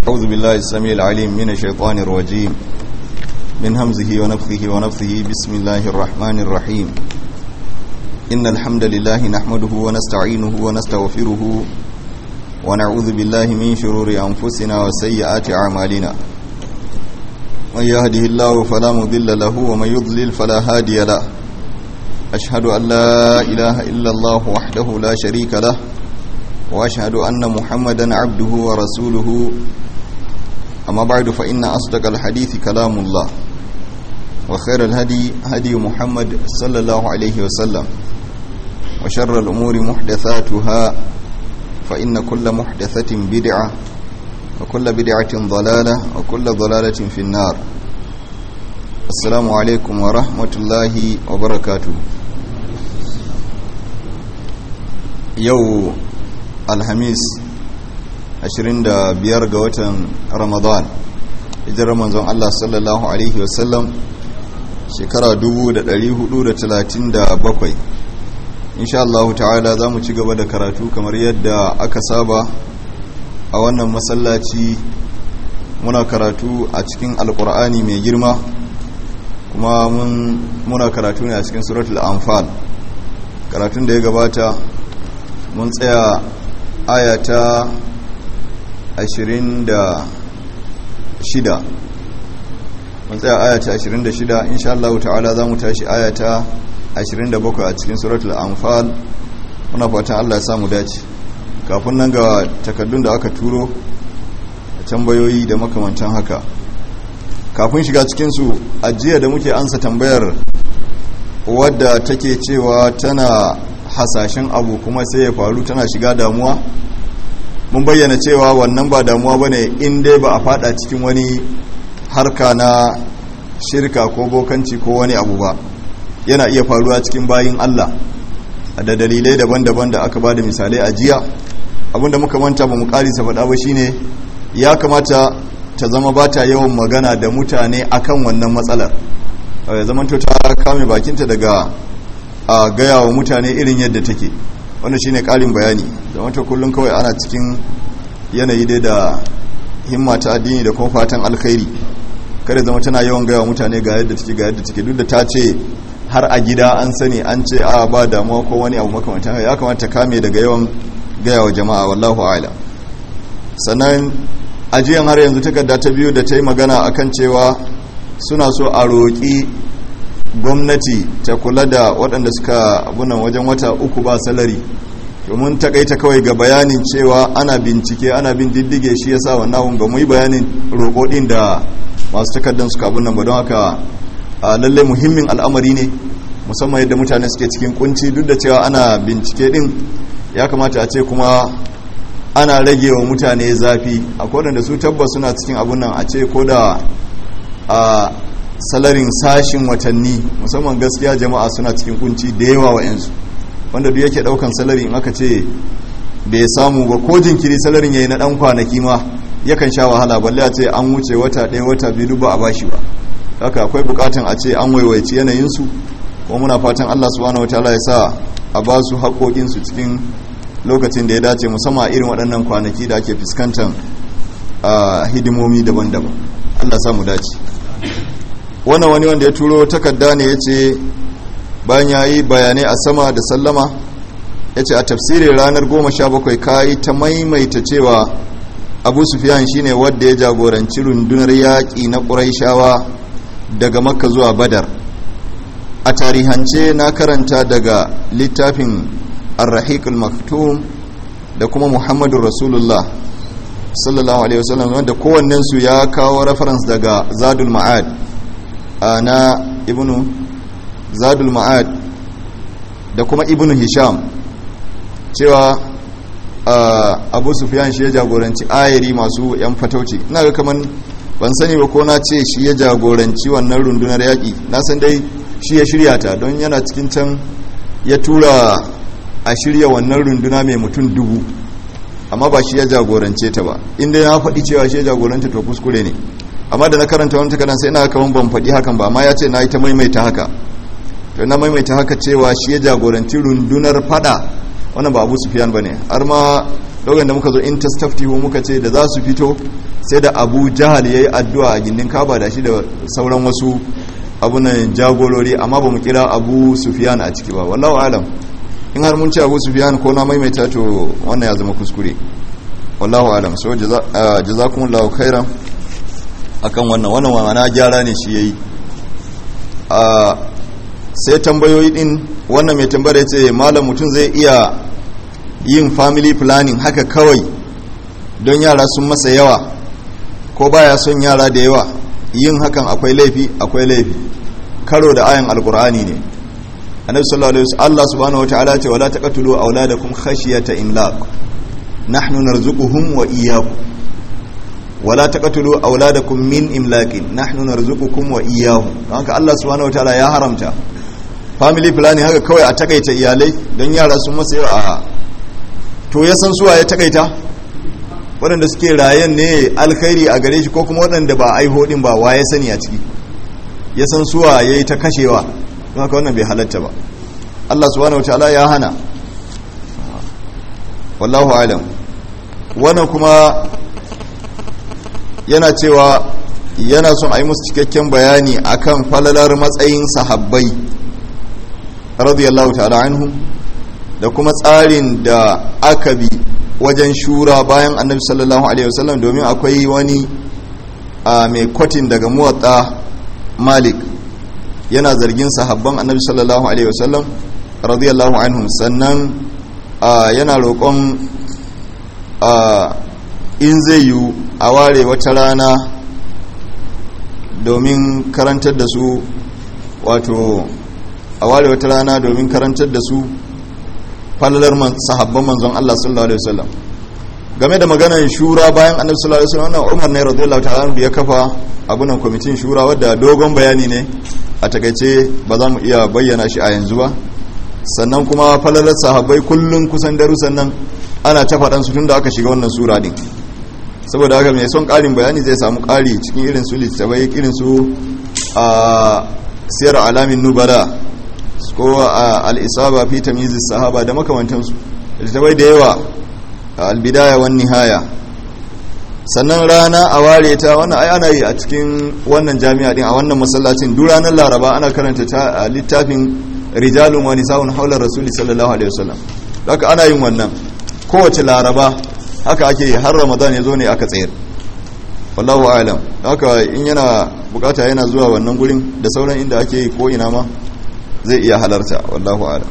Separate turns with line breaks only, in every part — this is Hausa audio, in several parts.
أعوذ بالله السميع العليم من الشيطان الرجيم من همزه ونفخه ونفثه بسم الله الرحمن الرحيم إن الحمد لله نحمده ونستعينه ونستغفره ونعوذ بالله من شرور أنفسنا وسيئات أعمالنا من يهده الله فلا مضل له ومن يضلل فلا هادي له أشهد أن لا إله إلا الله وحده لا شريك له وأشهد أن محمدا عبده ورسوله أما بعد فإن أصدق الحديث كلام الله وخير الهدي هدي محمد صلى الله عليه وسلم وشر الأمور محدثاتها فإن كل محدثة بدعة وكل بدعة ضلالة وكل ضلالة في النار السلام عليكم ورحمة الله وبركاته يو الحميس 25 ga watan ramadan hijirar manzon Allah sallallahu alaihi wasallam shekara 1437 insha Allah ta'ala za mu ci gaba da karatu kamar yadda aka saba a wannan masallaci muna karatu a cikin alkur'ani mai girma kuma muna karatu ne a cikin suratul anfal karatun da ya gabata mun tsaya ayata 26 mun tsaya ayata 26 insha Allah ta'ala za mu tashi ayata 27 a cikin suratul anfal muna fatan Allah ya samu dace kafin nan ga takaddun da aka turo da tambayoyi da makamantan haka kafin shiga cikinsu ajiya da muke ansa tambayar wadda take cewa tana hasashen abu kuma sai ya faru tana shiga damuwa mun bayyana cewa wannan ba damuwa bane in dai ba a fada cikin wani harka na shirka ko bokanci ko wani abu ba yana iya faruwa cikin bayin Allah da dalilai daban-daban da aka ba da misalai a jiya abinda muka manta ba mu karisa faɗa ba shine ya kamata ta zama ba ta yawan magana da mutane akan wannan matsalar ya zama ta kame bakinta daga a gaya wa mutane irin yadda take wannan shine ƙarin bayani zama ta kullum kawai ana cikin yanayi dai da himma ta addini da kuma fatan alkhairi kada zama tana yawan gaya wa mutane ga yadda take ga yadda take duk da ta ce har a gida an sani an ce a ba damuwa ko wani abu makamantan ya kamata kame daga yawan gaya wa jama'a wallahu a'lam sannan ajiyan har yanzu takarda ta biyu da ta yi magana akan cewa suna so a roƙi gwamnati ta kula da waɗanda suka abunan wajen wata uku ba salari domin takaita kawai ga bayanin cewa ana bincike ana bin diddige shi yasa wannan ba mu yi bayanin roƙoɗin da masu takardar suka abunan ba don haka lallai muhimmin al'amari ne musamman yadda mutane suke cikin kunci duk da cewa ana bincike din ya kamata a ce kuma ana rage wa mutane zafi a da su tabbas suna cikin abun nan a ce ko da a salarin sashin watanni musamman gaskiya jama'a suna cikin kunci da yawa wa yansu wanda duk yake daukan salari in aka ce bai samu ba ko jinkiri salarin yayi na dan kwanaki ma yakan sha wahala balle a ce an wuce wata ɗaya wata biyu ba a bashi ba haka akwai bukatan a ce an waiwaici yanayinsu kuma muna fatan Allah subhanahu wataala ya sa a ba su haƙoƙinsu cikin lokacin da ya dace musamman irin waɗannan kwanaki da ake fuskantar hidimomi daban-daban Allah sa mu dace wannan wani wanda ya turo takarda ne ya ce bayan ya yi bayanai a sama da sallama ya ce a tafsirin ranar goma sha bakwai ka yi ta maimaita cewa abu sufiyan shine wadda ya jagoranci rundunar yaƙi na ƙuraishawa daga makka zuwa badar a tarihance na karanta daga littafin arrahiqul maktum da kuma muhammadu rasulullah sallallahu alaihi wasallam wanda kowannensu ya kawo reference daga zadul ma'ad na ibnu zadul ma'ad da kuma ibnu hisham cewa abu sufyan shi ya jagoranci ayari masu yan fatauci ina ga kaman ban sani ba ko na ce shi ya jagoranci wannan rundunar yaƙi na san dai shi ya shirya ta don yana cikin can ya tura a shirya wannan runduna mai mutum dubu amma ba shi ya jagorance ta ba inda ya faɗi cewa shi ya jagoranta to kuskure ne amma da na karanta wani takardar sai ina kaman ban faɗi hakan ba amma ya ce na yi ta maimaita haka to na maimaita haka cewa shi ya jagoranci rundunar fada wannan ba abu sufiyan ba ne har ma lokacin da muka zo in tastaftihu muka ce da za su fito sai da abu jahal ya yi addu'a a gindin kaba da shi da sauran wasu abunan jagorori amma ba mu kira abu sufiyan a ciki ba wallahu alam in har mun ce abu sufiyan ko na maimaita to wannan ya zama kuskure wallahu alam so jazakumullahu khairan akan wannan wannan ma'ana gyara ne shi yayi a sai tambayoyi din wannan mai tambayar ce malam mutum zai iya yin family planning haka kawai don yara sun masa yawa ko baya son yara da yawa yin hakan akwai laifi akwai laifi karo da ayan alkur'ani ne annabi sallallahu alaihi wasallam Allah subhanahu wataala ce wala taqtulu auladakum khashyata imlaq nahnu narzuquhum wa iyyakum wala taqtulu auladakum min imlaqin nahnu narzuqukum wa iyyahum haka Allah subhanahu wataala ya haramta family planning haka kawai a takaita iyalai don yara sun masa yawa a to ya san suwa ya takaita waɗanda suke rayan ne alkhairi a gare shi ko kuma waɗanda ba aiho din ba wa ya sani a ciki ya san suwa ya yi ta kashewa don haka wannan bai halatta ba Allah subhanahu wataala ya hana wallahu alam wannan kuma yana cewa yana son a yi musu cikakken bayani akan falalar matsayin sahabbai radiyallahu ta'ala anhu da kuma tsarin da aka bi wajen shura bayan annabi sallallahu alaihi wasallam domin akwai wani a mai kwatin daga muwatta malik yana zargin sahabban annabi sallallahu alaihi wasallam radiyallahu anhum sannan yana roƙon in zai yi a ware wata rana domin karantar da su wato a ware wata rana domin karantar da su falalar sahabban manzon Allah sallallahu alaihi wasallam game da maganar shura bayan annabi sallallahu alaihi wasallam wannan Umar ne radiyallahu ta'ala ya kafa abunan kwamitin shura wadda dogon bayani ne a takaice ba za mu iya bayyana shi a yanzu ba sannan kuma falalar sahabbai kullun kusan darussan nan ana ta faɗan su tunda aka shiga wannan sura din saboda haka mai son ƙarin bayani zai samu ƙari cikin irin su littattafai irin su a siyar alamin nubala ko al'isaba fi tamizis sahaba da makamantansu littattafai da yawa albidaya wani nihaya sannan rana a ware ta wannan ai ana yi a cikin wannan jami'a din a wannan masallacin duk ranar laraba ana karanta ta littafin rijalun wani sa'un haular rasuli sallallahu alaihi wasallam haka ana yin wannan kowace laraba haka ake yi har ramadan ya zo ne aka tsayar wallahu alam haka in yana bukata yana zuwa wannan gurin da sauran inda ake yi ko ina ma zai iya halarta wallahu alam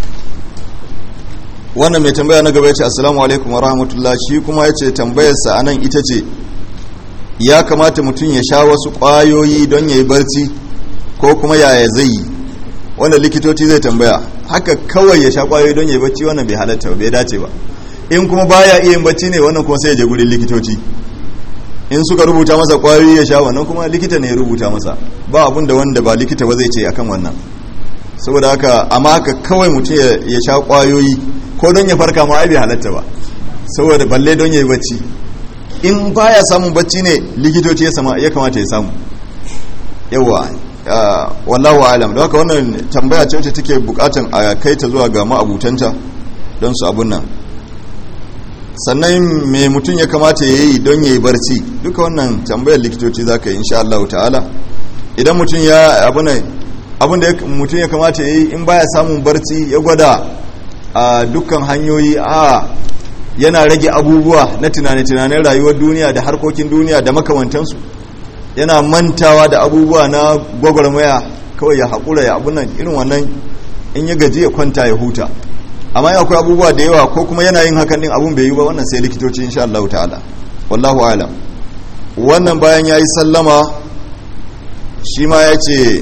wannan mai tambaya na gaba ya ce assalamu alaikum wa rahmatullah shi kuma ya ce tambayarsa a nan ita ce ya kamata mutum ya sha wasu ƙwayoyi don ya yi barci ko kuma yaya zai yi wanda likitoci zai tambaya haka kawai ya sha ƙwayoyi don ya yi barci wannan bai halatta bai dace ba in kuma baya iya yin barci ne wannan kuma sai ya je gurin likitoci in suka rubuta masa ƙwayoyi ya sha wannan kuma likita ne ya rubuta masa ba abun da wanda ba likita ba zai ce akan wannan saboda haka amma haka kawai mutum ya sha ƙwayoyi ko don ya farka ma ai bai halatta ba saboda balle don ya yi bacci in baya samun bacci ne likitoci ya kamata ya samu yawa wallahu alam da haka wannan tambaya ce wacce take bukatan a kai ta zuwa ga ma'abutanta don su abun nan sannan me mutum ya kamata ya yi don ya yi barci duka wannan tambayar likitoci za ka yi insha Allah ta'ala idan mutum ya abun da mutum ya kamata ya yi in baya samun barci ya gwada a dukkan hanyoyi a yana rage abubuwa na tunane-tunanen rayuwar duniya da harkokin duniya da makamantansu yana mantawa da abubuwa na gwagwarmaya kawai ya haƙura ya abunan irin wannan in ya gaji ya kwanta ya huta amma ya akwai abubuwa da yawa ko kuma yana yin hakan din abun bai yi ba wannan sai likitoci insha Allah ta'ala wallahu alam wannan bayan ya yi sallama shi ma ya ce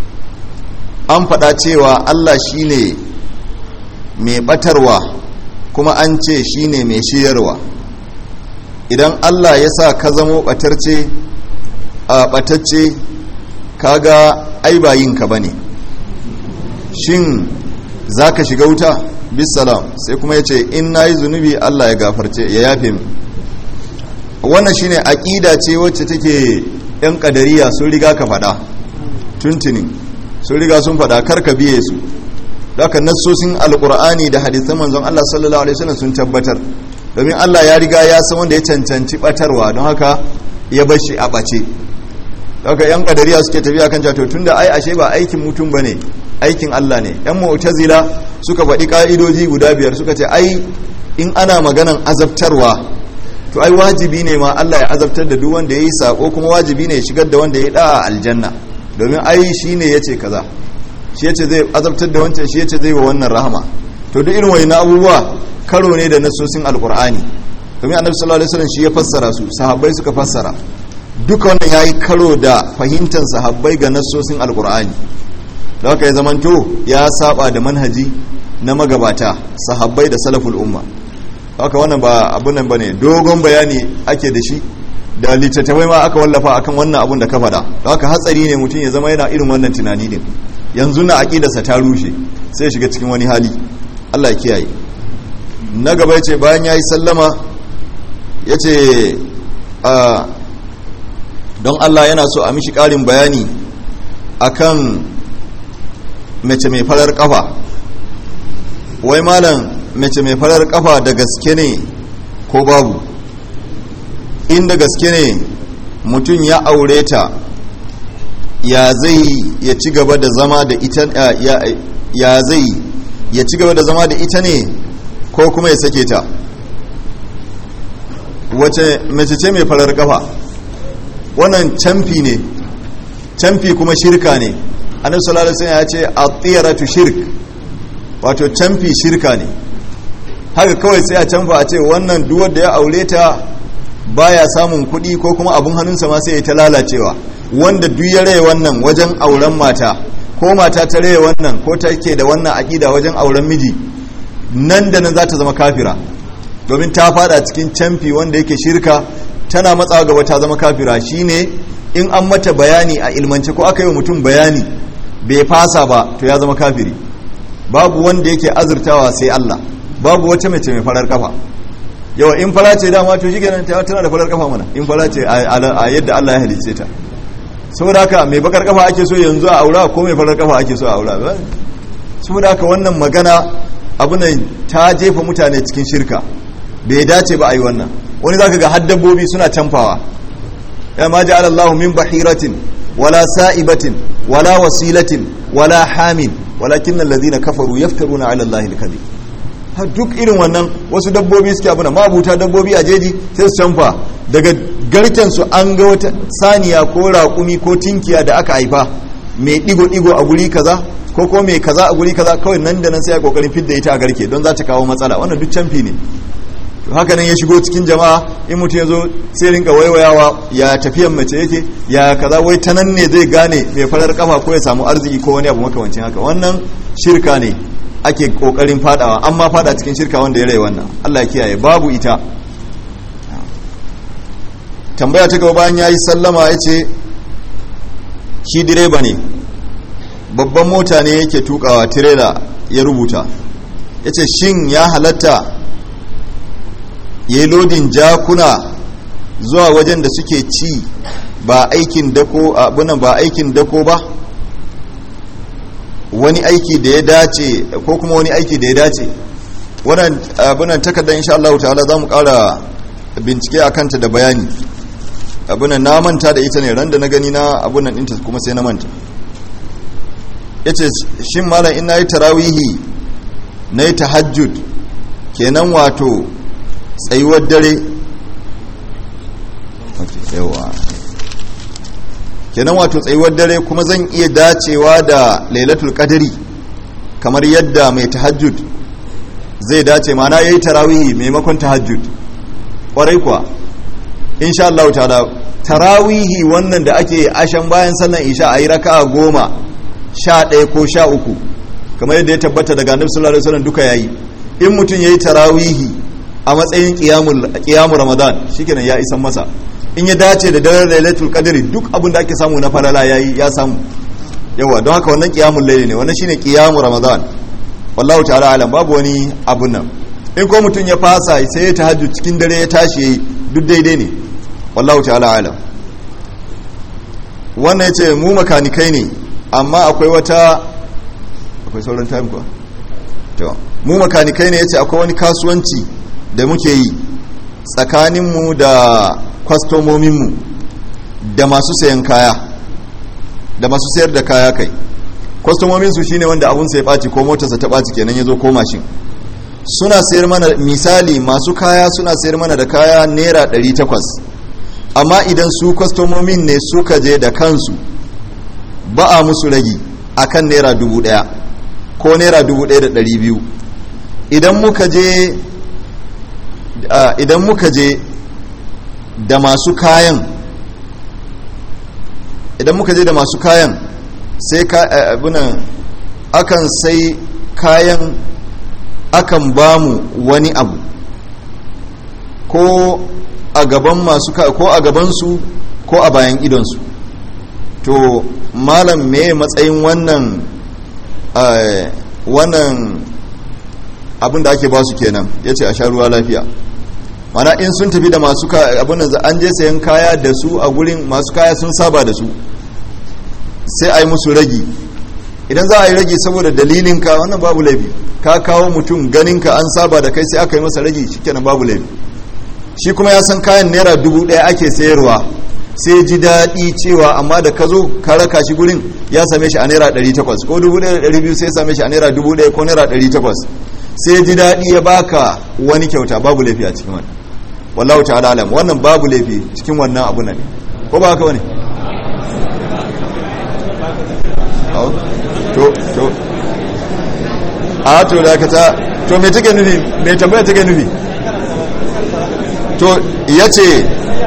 an faɗa cewa Allah shi ne mai ɓatarwa kuma an ce shi ne mai shiyarwa idan Allah ya sa ka zamo ɓatarce a ɓatacce kaga ai ba yinka ba ne shin za ka shiga wuta bisalam sai kuma ya ce in na yi zunubi Allah ya gafarce ya yafe mi wannan shine aƙida ce wacce take 'yan ƙadariya sun riga ka faɗa tuntunin sun riga sun faɗa karka biye su daga nassosin alkur'ani da hadisan manzon Allah sallallahu alaihi wasallam sun tabbatar domin Allah ya riga ya san wanda ya cancanci batarwa don haka ya bar shi a bace daga yan kadariya suke tafiya kan to tunda ai ashe ba aikin mutum bane aikin Allah ne yan mu'tazila suka faɗi ka'idoji guda biyar suka ce ai in ana maganan azabtarwa to ai wajibi ne ma Allah ya azabtar da duk wanda yayi sako kuma wajibi ne ya shigar da wanda ya da aljanna domin ai shine yace kaza shi yace zai azabtar da wancan shi yace zai wa wannan rahama to duk irin wani abubuwa karo ne da nasosin alkur'ani domin annabi sallallahu alaihi wasallam shi ya fassara su sahabbai suka fassara duka wannan yayi karo da fahimtar sahabbai ga nasosin alkur'ani da haka ya zamanto ya saba da manhaji na magabata sahabbai da salaful umma haka wannan ba abun nan bane dogon bayani ake da shi da littattafai ma aka wallafa akan wannan abun da ka faɗa da haka hatsari ne mutum ya zama yana irin wannan tunani din yanzu na aqidarsa ta rushe sai ya shiga cikin wani hali Allah ya kiyaye na gaba ya ce bayan ya yi sallama ya ce don Allah yana so a mishi ƙarin bayani akan mace mai farar kafa wai malam mace mai farar kafa da gaske ne ko babu inda gaske ne mutum ya aure ta ya zai ya ci gaba da zama da ita ya zai ya ci gaba da zama da ita ne ko kuma ya sake ta wace mace ce mai farar kafa wannan camfi ne camfi kuma shirka ne annabi sallallahu alaihi ya ce at-tiyaratu shirk wato camfi shirka ne haka kawai sai a camfa a ce wannan duk wanda ya aure ta baya samun kuɗi ko kuma abun hannunsa ma sai ya ta lalacewa wanda duk ya raye wannan wajen auren mata ko mata ta raye wannan ko take da wannan aƙida wajen auren miji nan da nan za ta zama kafira domin ta fada cikin camfi wanda yake shirka tana matsawa gaba ta zama kafira shine in an mata bayani a ilmance ko aka yi wa mutum bayani bai fasa ba to ya zama kafiri babu wanda yake azurtawa sai Allah babu wata mace mai farar kafa yawa in fara ce dama to shi kenan tana da farar kafa mana in fara ce a yadda Allah ya halice ta saboda haka mai bakar kafa ake so yanzu a aura ko mai farar kafa ake so a aura saboda haka wannan magana abu ne ta jefa mutane cikin shirka bai dace ba a yi wannan wani zaka ga har dabbobi suna canfawa ya ma ja'ala Allahu min bahiratin wala sa'ibatin wala wasilatin wala hamin walakin alladhina kafaru yaftaruna 'ala Allahi al-kadhib har duk irin wannan wasu dabbobi suke abuna mabuta dabbobi a jeji sai su canfa daga garken su an ga wata saniya ko raƙumi ko tinkiya da aka haifa mai digo-digo a guri kaza ko ko mai kaza a guri kaza kawai nan da nan sai ya kokarin fidda ita a garke don za ta kawo matsala wannan duk canfi ne haka nan ya shigo cikin jama'a in mutum ya zo sai rinka waiwayawa ya tafiyan mace yake ya kaza wai ta nan ne zai gane mai farar kafa ko ya samu arziki ko wani abu makamancin haka wannan shirka ne ake kokarin fadawa amma fada cikin shirka wanda ya rai wannan Allah ya kiyaye babu ita tambaya ta gaba bayan yayi sallama ya ce shi direba ne babban mota ne yake tukawa tirela ya rubuta ya ce shin ya halatta ya yi lodin jakuna zuwa wajen da suke ci ba aikin dako abunan ba aikin dako ba wani aiki da ya dace ko kuma wani aiki da ya dace wannan abunan takardar insha Allah ta'ala za mu kara bincike a kanta da bayani abunan na manta da ita ne ran da na gani na abunan ɗinta kuma sai na manta ya ce shin malam ina yi tarawihi na yi tahajjud kenan wato tsayuwar dare yawa kenan wato tsayuwar dare kuma zan iya dacewa da lailatul qadri kamar yadda mai tahajjud zai dace mana yayi tarawihi maimakon tahajjud kwarai kuwa insha Allah ta'ala tarawihi wannan da ake ashan bayan sallan isha ayi raka'a goma sha ɗaya ko sha uku kamar yadda ya tabbata daga annabi sallallahu alaihi wasallam duka yayi in mutum yayi tarawihi a matsayin qiyamul ramadan shikenan ya isan masa in ya dace da daren lailatul qadri duk abin da ake samu na falala yayi ya samu yawa don haka wannan qiyamul layli ne wannan shine qiyamul ramadan wallahu ta'ala alam babu wani abun nan in ko mutum ya fasa sai ya tahajjud cikin dare ya tashi yayi duk daidai ne wallahu ta'ala alam wannan yace mu makanikai ne amma akwai wata akwai sauran time kuwa to mu makanikai ne yace akwai wani kasuwanci da muke yi tsakaninmu da kwastomominmu da masu sayan kaya da masu sayar da kaya kai kwastomominsu shine wanda abun sai ɓaci ko motarsa ta ɓaci kenan ya zo ko mashin suna sayar mana misali masu kaya suna sayar mana da kaya naira 800 amma idan su kwastomomin ne suka je da kansu ba a musu ragi akan naira 1000 ko naira 1200 idan muka je idan muka je da masu kayan idan muka je da masu kayan sai abunan akan sai kayan akan ba mu wani abu ko a gaban masu ko a gabansu ko a bayan idonsu to malam me matsayin wannan wannan abin da ake ba su kenan ya ce a sha ruwa lafiya mana in sun tafi da masu abin da an je sayan kaya da su a gurin masu kaya sun saba da su sai a yi musu ragi idan za a yi ragi saboda dalilinka wannan babu laifi ka kawo mutum ganinka an saba da kai sai aka yi masa ragi shikenan babu laifi shi kuma ya san kayan naira dubu ɗaya ake sayarwa sai ji daɗi cewa amma da ka zo ka raka shi gurin ya same shi a naira ɗari takwas ko dubu ɗaya da ɗari biyu sai ya same shi a naira dubu ɗaya ko naira ɗari takwas sai ji daɗi ya baka wani kyauta babu laifi a cikin wannan wallahu ta'ala alam wannan babu laifi cikin wannan abu ne ko ba haka wani to to a to da ka ta to me take nufi me tambaya take nufi to yace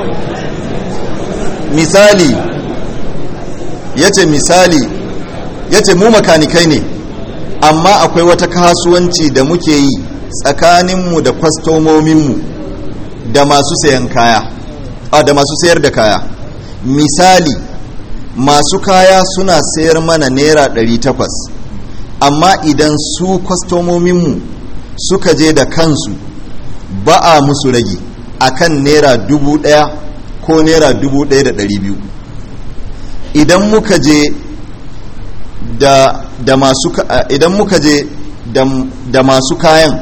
misali yace misali yace mu makanikai ne amma akwai wata kasuwanci da muke yi tsakaninmu da kwastomominmu da masu sayan kaya a da masu sayar da kaya misali masu kaya suna sayar mana naira 800 amma idan su kwastomominmu suka je da kansu ba a musu ragi akan naira 1000 ko naira 1200 idan muka je da, da masu idan muka je da, da masu kayan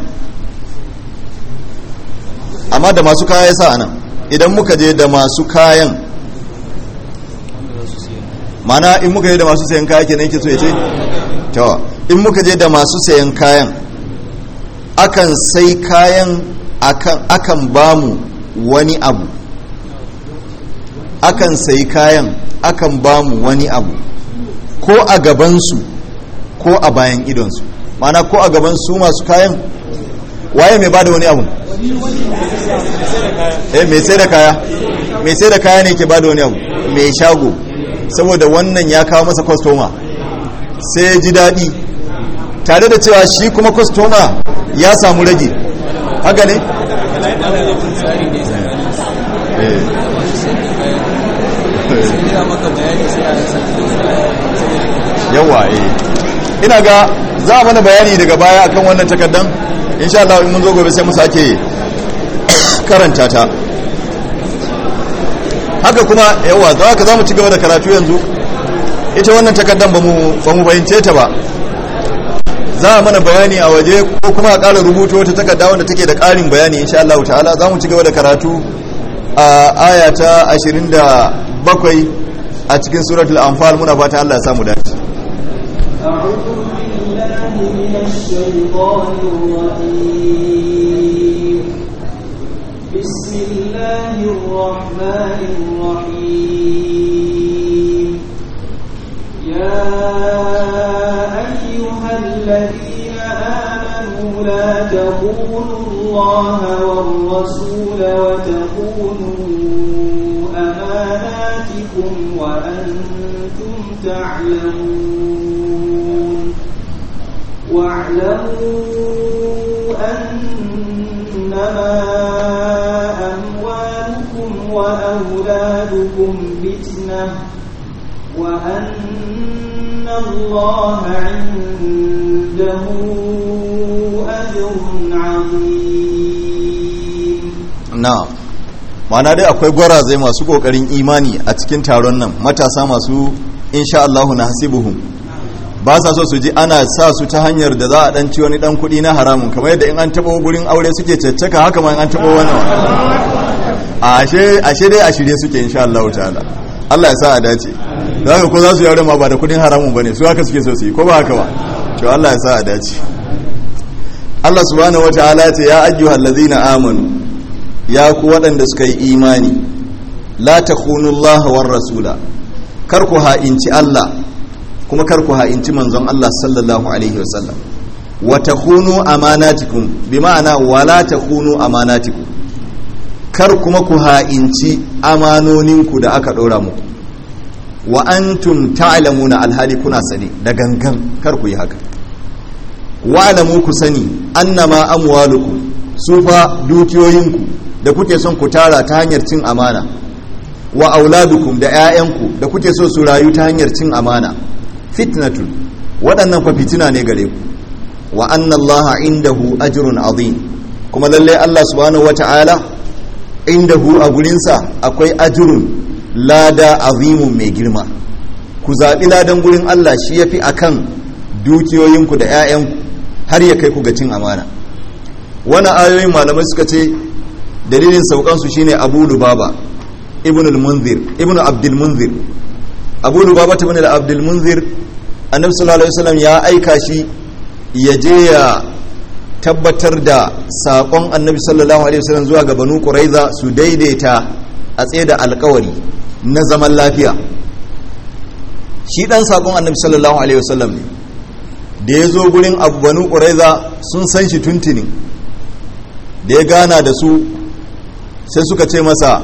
amma da masu kaya sa anan idan muka je da masu kayan mana in muka je da masu sayan kaya kenan yake so ya ce to in muka je da masu sayan kayan akan sai kayan akan akan bamu wani abu akan sai kayan akan bamu wani abu ko a gabansu ko a bayan idonsu mana ko a gaban su masu kayan waye mai bada wani abu eh mai sai da kaya mai sai da kaya ne ke bada wani abu mai shago saboda wannan ya kawo masa kwastoma sai ya ji daɗi tare da cewa shi kuma kwastoma ya samu rage haka ne? yawa eh ina ga za a mana bayani daga baya akan wannan takardan insha Allah in mun zo gobe sai mu sake karanta ta haka kuma yawa za ka za mu ci gaba da karatu yanzu ita wannan takardan ba mu bayance ta ba za a mana bayani a waje ko kuma a ƙara rubuta wata takarda wanda take da ƙarin bayani insha Allah ta'ala za mu ci gaba da karatu a aya ta 27 a cikin suratul anfal muna fata Allah ya samu dace
أعوذ بالله من الشيطان الرجيم بسم الله الرحمن الرحيم يا أيها الذين آمنوا لا تخونوا الله والرسول وتخونوا أماناتكم وأنتم تعلمون واعلموا أنما أموالكم وأولادكم فتنة وأن الله عنده أجر عظيم
na mana dai akwai gwarazai masu kokarin imani a cikin taron nan matasa masu insha Allahu na hasibuhum ba sa so su ji ana sa su ta hanyar da za a dan ci wani dan kuɗi na haramun kamar yadda in an taɓa gurin aure suke caccaka haka ma in an taɓa wani ashe ashe dai a shirye suke insha Allah ta'ala Allah ya sa a dace da haka ko za su yare ma ba da kudin haramun bane su haka suke so su yi ko ba haka ba to Allah ya sa a dace Allah subhanahu wataala ya ce ya ayyuhal ladzina amanu ya ku waɗanda suka yi imani la takhunu Allah war rasula kar ku ha'inci Allah kuma kar ku ha'inci manzon Allah sallallahu alaihi wasallam wa takhunu amanatikum bi ma'ana wala takhunu amanatikum kar kuma ku ha'inci amanoninku da aka ɗora muku wa antum ta'lamuna alhali kuna sani da gangan kar ku yi haka wa'lamu ku sani annama amwalukum su fa dukiyoyinku da kuke son ku tara ta hanyar cin amana wa auladukum da 'ya'yanku da kuke so su rayu ta hanyar cin amana fitnatun waɗannan fa fitina ne gare ku wa anna allaha indahu ajrun azim kuma lalle Allah subhanahu wata'ala indahu a gurinsa akwai ajrun lada azimun mai girma ku zaɓi ladan gurin Allah shi yafi akan dukiyoyinku da 'ya'yanku har ya kai ku ga cin amana wannan ayoyin malamai suka ce dalilin saukansu shine abu lubaba ibn al-munzir ibn abdul munzir abu lubaba ibn abdul munzir annabi sallallahu alaihi wasallam ya aika shi ya je ya tabbatar da sakon annabi sallallahu alaihi wasallam zuwa ga banu quraiza su daidaita a tsaye da alkawari na zaman lafiya shi dan sakon annabi sallallahu alaihi wasallam ne da ya zo gurin abu banu quraiza sun san shi tuntuni da ya gana da su sai suka ce masa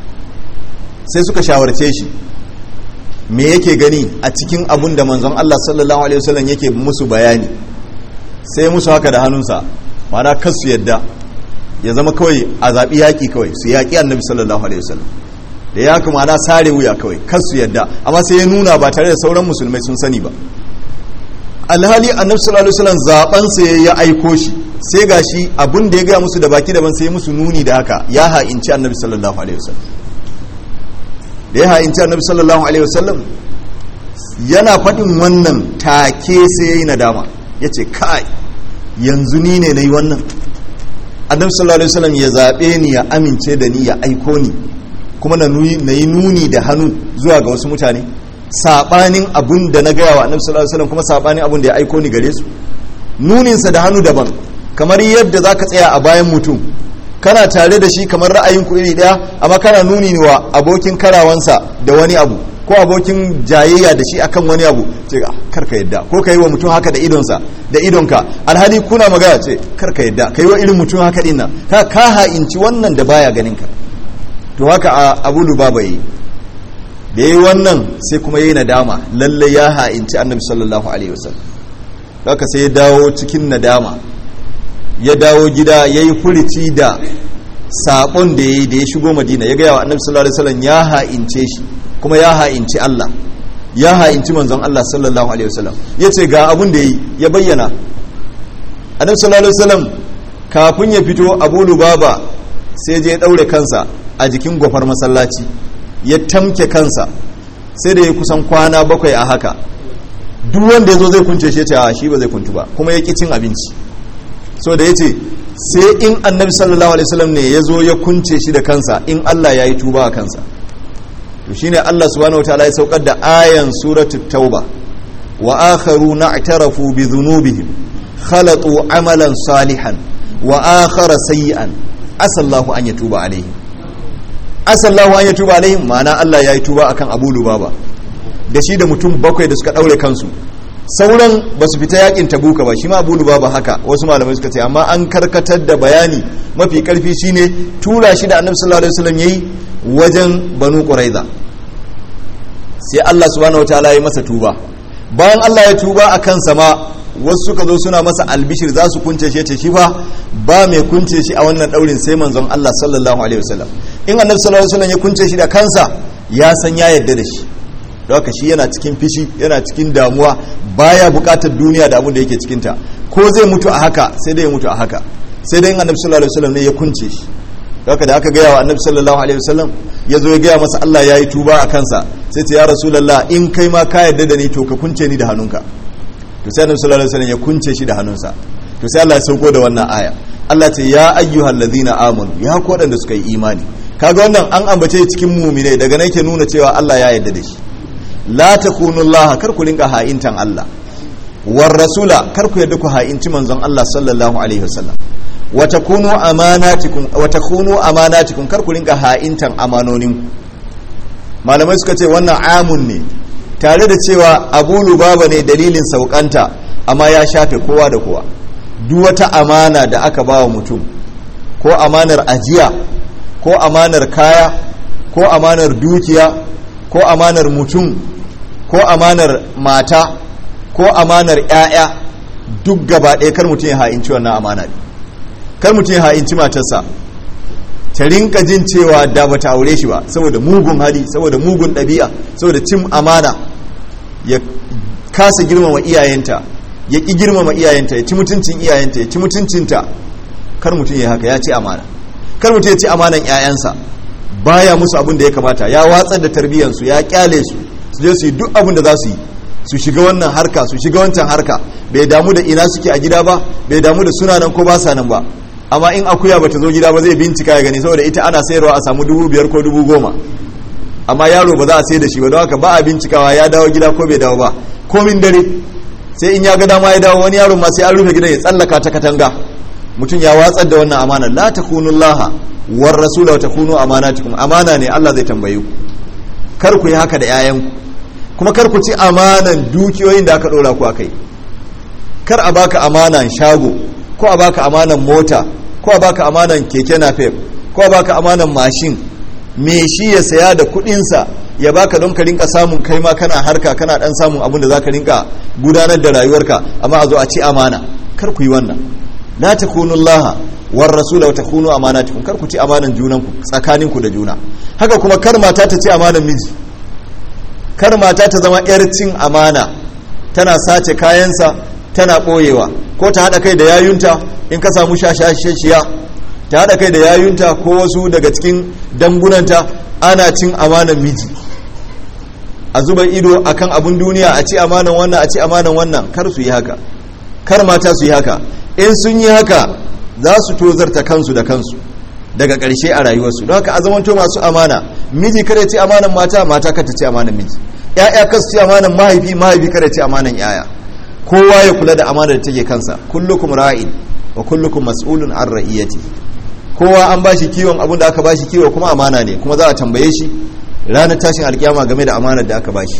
sai suka shawarce shi me yake gani a cikin abun da manzon Allah sallallahu alaihi wasallam yake musu bayani sai musu haka da hannunsa mana kasu yadda ya zama kawai a zaɓi yaƙi kawai su yaƙi annabi sallallahu alaihi wasallam da ya kuma ana sare wuya kawai kasu yadda amma sai ya nuna ba tare da sauran musulmai sun sani ba alhali annabi sallallahu alaihi wasallam zaben sa ya aiko shi sai gashi abun da ya gaya musu da baki daban sai musu nuni da haka ya ha'inci annabi sallallahu alaihi wasallam da ya ha'inci annabi sallallahu alaihi wasallam yana faɗin wannan take sai yayi nadama yace kai yanzu ni ne nayi wannan annabi sallallahu alaihi wasallam ya zabe ni ya amince da ni ya aiko ni kuma na yi nuni da hannu zuwa ga wasu mutane sabanin abun da na gaya wa annabi sallallahu alaihi wasallam kuma sabanin abun da ya aiko ni gare su nuninsa da hannu daban kamar yadda zaka tsaya a bayan mutum kana tare da shi kamar ra'ayin ku iri daya amma kana nuni wa abokin karawansa da wani abu ko abokin jayayya da shi akan wani abu ce karka yadda ko ka yi wa mutum haka da idonsa da idonka alhali kuna magana ce karka yadda ka yi wa irin mutum haka dinnan ka ka ha'inci wannan da baya ganin ka to haka a abu lubaba yi da yi wannan sai kuma yi nadama lalle ya ha'inci annabi sallallahu alaihi wasallam haka sai ya dawo cikin nadama ya dawo gida ya yi furici da sabon da ya yi da ya shigo madina ya gaya wa annabi sallallahu alaihi wasallam ya ha'ince shi kuma ya ha'inci Allah ya ha'inci manzon Allah sallallahu alaihi wasallam ya ce ga abun da ya yi ya bayyana annabi sallallahu alaihi wasallam kafin ya fito abu lubaba sai je ya daure kansa a jikin gwafar masallaci ya tamke kansa sai da ya kusan kwana bakwai a haka duk wanda ya zo zai kunce shi ce a shi ba zai kuntu ba kuma ya ƙi cin abinci so da ya ce sai in annabi sallallahu alaihi wasallam ne ya zo ya kunce shi da kansa in Allah ya yi tuba a kansa to shine Allah subhanahu wataala ya saukar da ayan suratul tauba wa akharu na'tarafu bi dhunubihim khalatu amalan salihan wa akhara sayyi'an asallahu an yatuba alaihim asallahu an yatuba alaihim ma'ana Allah ya yi tuba akan Abu Lubaba da shi da mutum bakwai da suka daure kansu sauran ba su fita yakin tabuka ba shi ma Abu Lubaba haka wasu malamai suka ce amma an karkatar da bayani mafi karfi shine tura shi da Annabi sallallahu alaihi wasallam yayi wajen Banu Quraiza sai Allah subhanahu wataala ya masa tuba bayan Allah ya tuba akan sama wasu suka zo suna masa albishir za su kunce shi ce shi fa ba mai kunce shi a wannan daurin sai manzon Allah sallallahu alaihi wasallam in annabi sallallahu alaihi wasallam ya kunce shi da kansa ya san ya yarda da shi don haka shi yana cikin fishi yana cikin damuwa baya bukatar duniya da abin da yake cikin ta ko zai mutu a haka sai dai ya mutu a haka sai dai in annabi sallallahu alaihi wasallam ne ya kunce shi don haka da aka gaya wa annabi sallallahu alaihi wasallam ya zo ya gaya masa Allah ya yi tuba a kansa sai ce ya rasulullah in kai ma ka yarda da ni to ka kunce ni da hannunka to sai annabi sallallahu alaihi wasallam ya kunce shi da hannunsa to sai Allah ya sauko da wannan aya Allah ce ya ayyuhal ladhina amanu ya ku wadanda suka yi imani kaga wannan an ambace cikin mu'minai daga nan ke nuna cewa Allah ya yarda da shi la takunullaha kar ku rinka ha'intan Allah war rasula kar ku yarda ku ha'inci manzon Allah sallallahu alaihi wasallam wa takunu amanatikum wa takunu amanatikum kar ku rinka ha'intan amanonin malamai suka ce wannan amun ne tare da cewa Abu Lubaba ne dalilin saukanta amma ya shafe kowa da kowa duk wata amana da aka bawa mutum ko amanar ajiya ko amanar kaya ko amanar dukiya ko amanar mutum ko amanar mata ko amanar 'ya'ya duk gaba ɗaya kar mutum ya ha'inci wannan amana ne kar mutum ya ha'inci matarsa ta rinka jin cewa da ba ta aure shi ba saboda mugun hali saboda mugun ɗabi'a saboda cin amana ya kasa girmama iyayenta ya ƙi girmama iyayenta ya ci mutuncin iyayenta ya ci mutuncinta kar mutum ya haka ya ci amana kar mutum ya ci amanan 'ya'yansa baya musu abin da ya kamata ya watsar da tarbiyyansu ya kyale su su je su yi duk abin da za su yi su shiga wannan harka su shiga wancan harka bai damu da ina suke a gida ba bai damu da suna nan ko ba sa nan ba amma in akuya bata zo gida ba zai bincika ya gani saboda ita ana sayarwa a samu dubu biyar ko dubu goma amma yaro ba za a sai da shi ba don haka ba a bincikawa ya dawo gida ko bai dawo ba komin dare sai in ya ga dama ya dawo wani yaron ma sai an rufe gidan ya tsallaka ta katanga mutum ya watsar da wannan amana la takunullaha war rasula wa takunu amanatikum amana ne Allah zai tambaye ku kar ku yi haka da 'ya'yanku kuma kar ku ci amanan dukiyoyin da aka dora ku akai kar a baka amanan shago ko a baka amanan mota ko a baka amanan keke napep ko a baka amanan mashin me shi ya saya da kudinsa ya baka don ka rinka samun kai ma kana harka kana dan samun abin da zaka rinka gudanar da rayuwarka amma a zo a ci amana kar ku yi wannan la takunullaha war rasula wa takunu amanatikum kar ku ci amanan junanku tsakaninku da juna haka kuma kar mata ta ci amanan miji kar mata ta zama yar cin amana tana sace kayansa tana ɓoyewa ko ta haɗa kai da yayunta in ka samu shashashiya ta haɗa kai da yayunta ko wasu daga cikin dangunanta ana cin amanan miji a zuba ido akan abun duniya a ci amanan wannan a ci amanan wannan kar su yi haka kar mata su yi haka in sun yi haka za su tozarta kansu da kansu daga ƙarshe a rayuwarsu don haka a zamanto masu amana miji kada ci amanan mata mata kada ci amanan miji ya'ya kasu ci amanan mahaifi mahaifi kada ci amanan yaya kowa ya kula da amanar da take kansa kullukum ra'in wa kullukum mas'ulun an ra'iyati kowa an bashi kiwon abin da aka bashi kiwo kuma amana ne kuma za a tambaye shi ranar tashin alkiyama game da amanar da aka bashi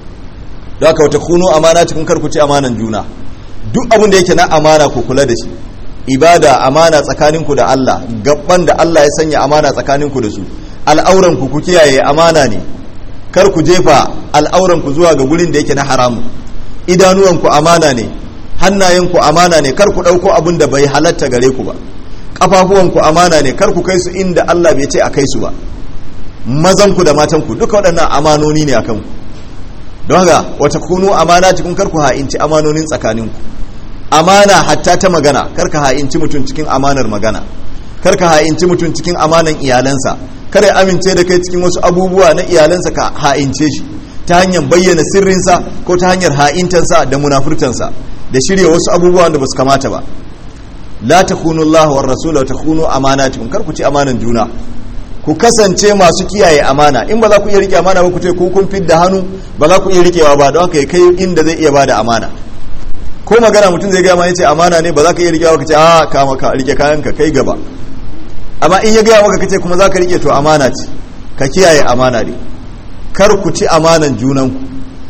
don haka wata kuno amana cikin karku ci amanan juna duk abin da yake na amana ku kula da shi ibada amana tsakaninku da Allah gabban da Allah ya sanya amana tsakaninku da su al'auran ku ku kiyaye amana ne kar ku jefa al'auran ku zuwa ga gurin da yake na haramu idanuwanku amana ne hannayenku amana ne kar ku ɗauko abin da bai halatta gare ku ba ƙafafuwanku amana ne kar ku kai su inda Allah bai ce a kai su ba mazanku da matanku duka waɗannan amanoni ne a kanku don haka wata kunu amana cikin kar ku ha'inci amanonin tsakaninku amana hatta ta magana kar ka ha'inci mutum cikin amanar magana kar ka ha'inci mutum cikin amanan iyalansa kar ya amince da kai cikin wasu abubuwa na iyalansa ka ha'ince shi ta hanyar bayyana sirrinsa ko ta hanyar ha'intansa da munafurtansa da shirya wasu abubuwan da ba su kamata ba la takunu Allah war rasul wa takunu amanatikum kar ku ci amanan juna ku kasance masu kiyaye amana in ba za ku iya rike amana ba ku ce ku kun fidda hannu ba za ku iya rikewa ba don haka kai inda zai iya bada amana ko magana mutum zai gaya ma yace amana ne ba za ka iya rikewa ka ce a ka maka rike kayan ka kai gaba amma in ya gaya maka kace kuma za ka rike to amana ce ka kiyaye amana ne kar ku ci amanan junanku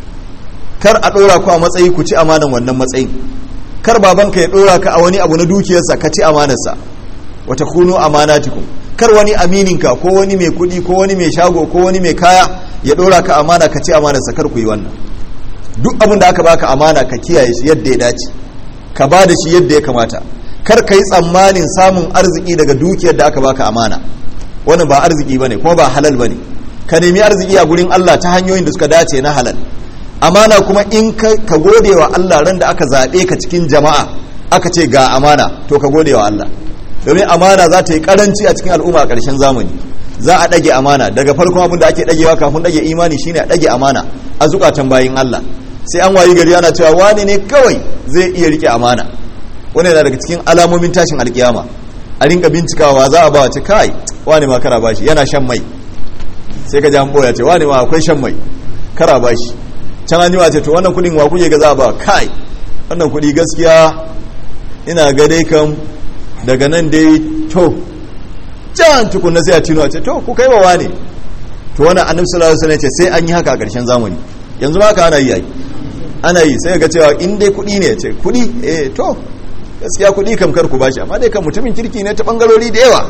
kar a ɗora ku a matsayi ku ci amanan wannan matsayin kar babanka ya ɗora ka a wani abu na dukiyarsa ka ci amanarsa wata kunu amanatikum kar wani amininka ko wani mai kuɗi ko wani mai shago ko wani mai kaya ya ɗora ka amana ka ci amanarsa kar ku yi wannan duk abin da aka baka amana ka kiyaye shi yadda ya dace ka ba da shi yadda ya kamata kar ka yi tsammanin samun arziki daga dukiyar da aka baka amana wannan ba arziki bane kuma ba halal bane ka nemi arziki a gurin Allah ta hanyoyin da suka dace na halal amana kuma in ka gode wa Allah ran da aka zaɓe ka cikin jama'a aka ce ga amana to ka gode wa Allah domin amana za ta yi karanci a cikin al'umma a ƙarshen zamani za a ɗage amana daga farkon abin da ake ɗagewa kafin ɗage imani shine a ɗage amana a zukatan bayin Allah sai an wayi gari ana cewa wani ne kawai zai iya rike amana wani yana daga cikin alamomin tashin alkiyama a rinka bincikawa za a ba wace kai wani ma kara bashi yana shan mai sai ka ji an boya ce wani ma akwai shan mai kara bashi can an ce to wannan kudin wa kuke ga za a ba kai wannan kudi gaskiya ina ga dai kan daga nan dai to can tukunna sai a tino a ce to ku kai wa wani to wannan annabi sallallahu alaihi wasallam ce sai an yi haka a ƙarshen zamani yanzu ma ka ana yi ana yi sai ga cewa in dai kudi ne ce kudi eh to gaskiya kudi kam kar ku bashi amma dai kan mutumin kirki ne ta bangarori da yawa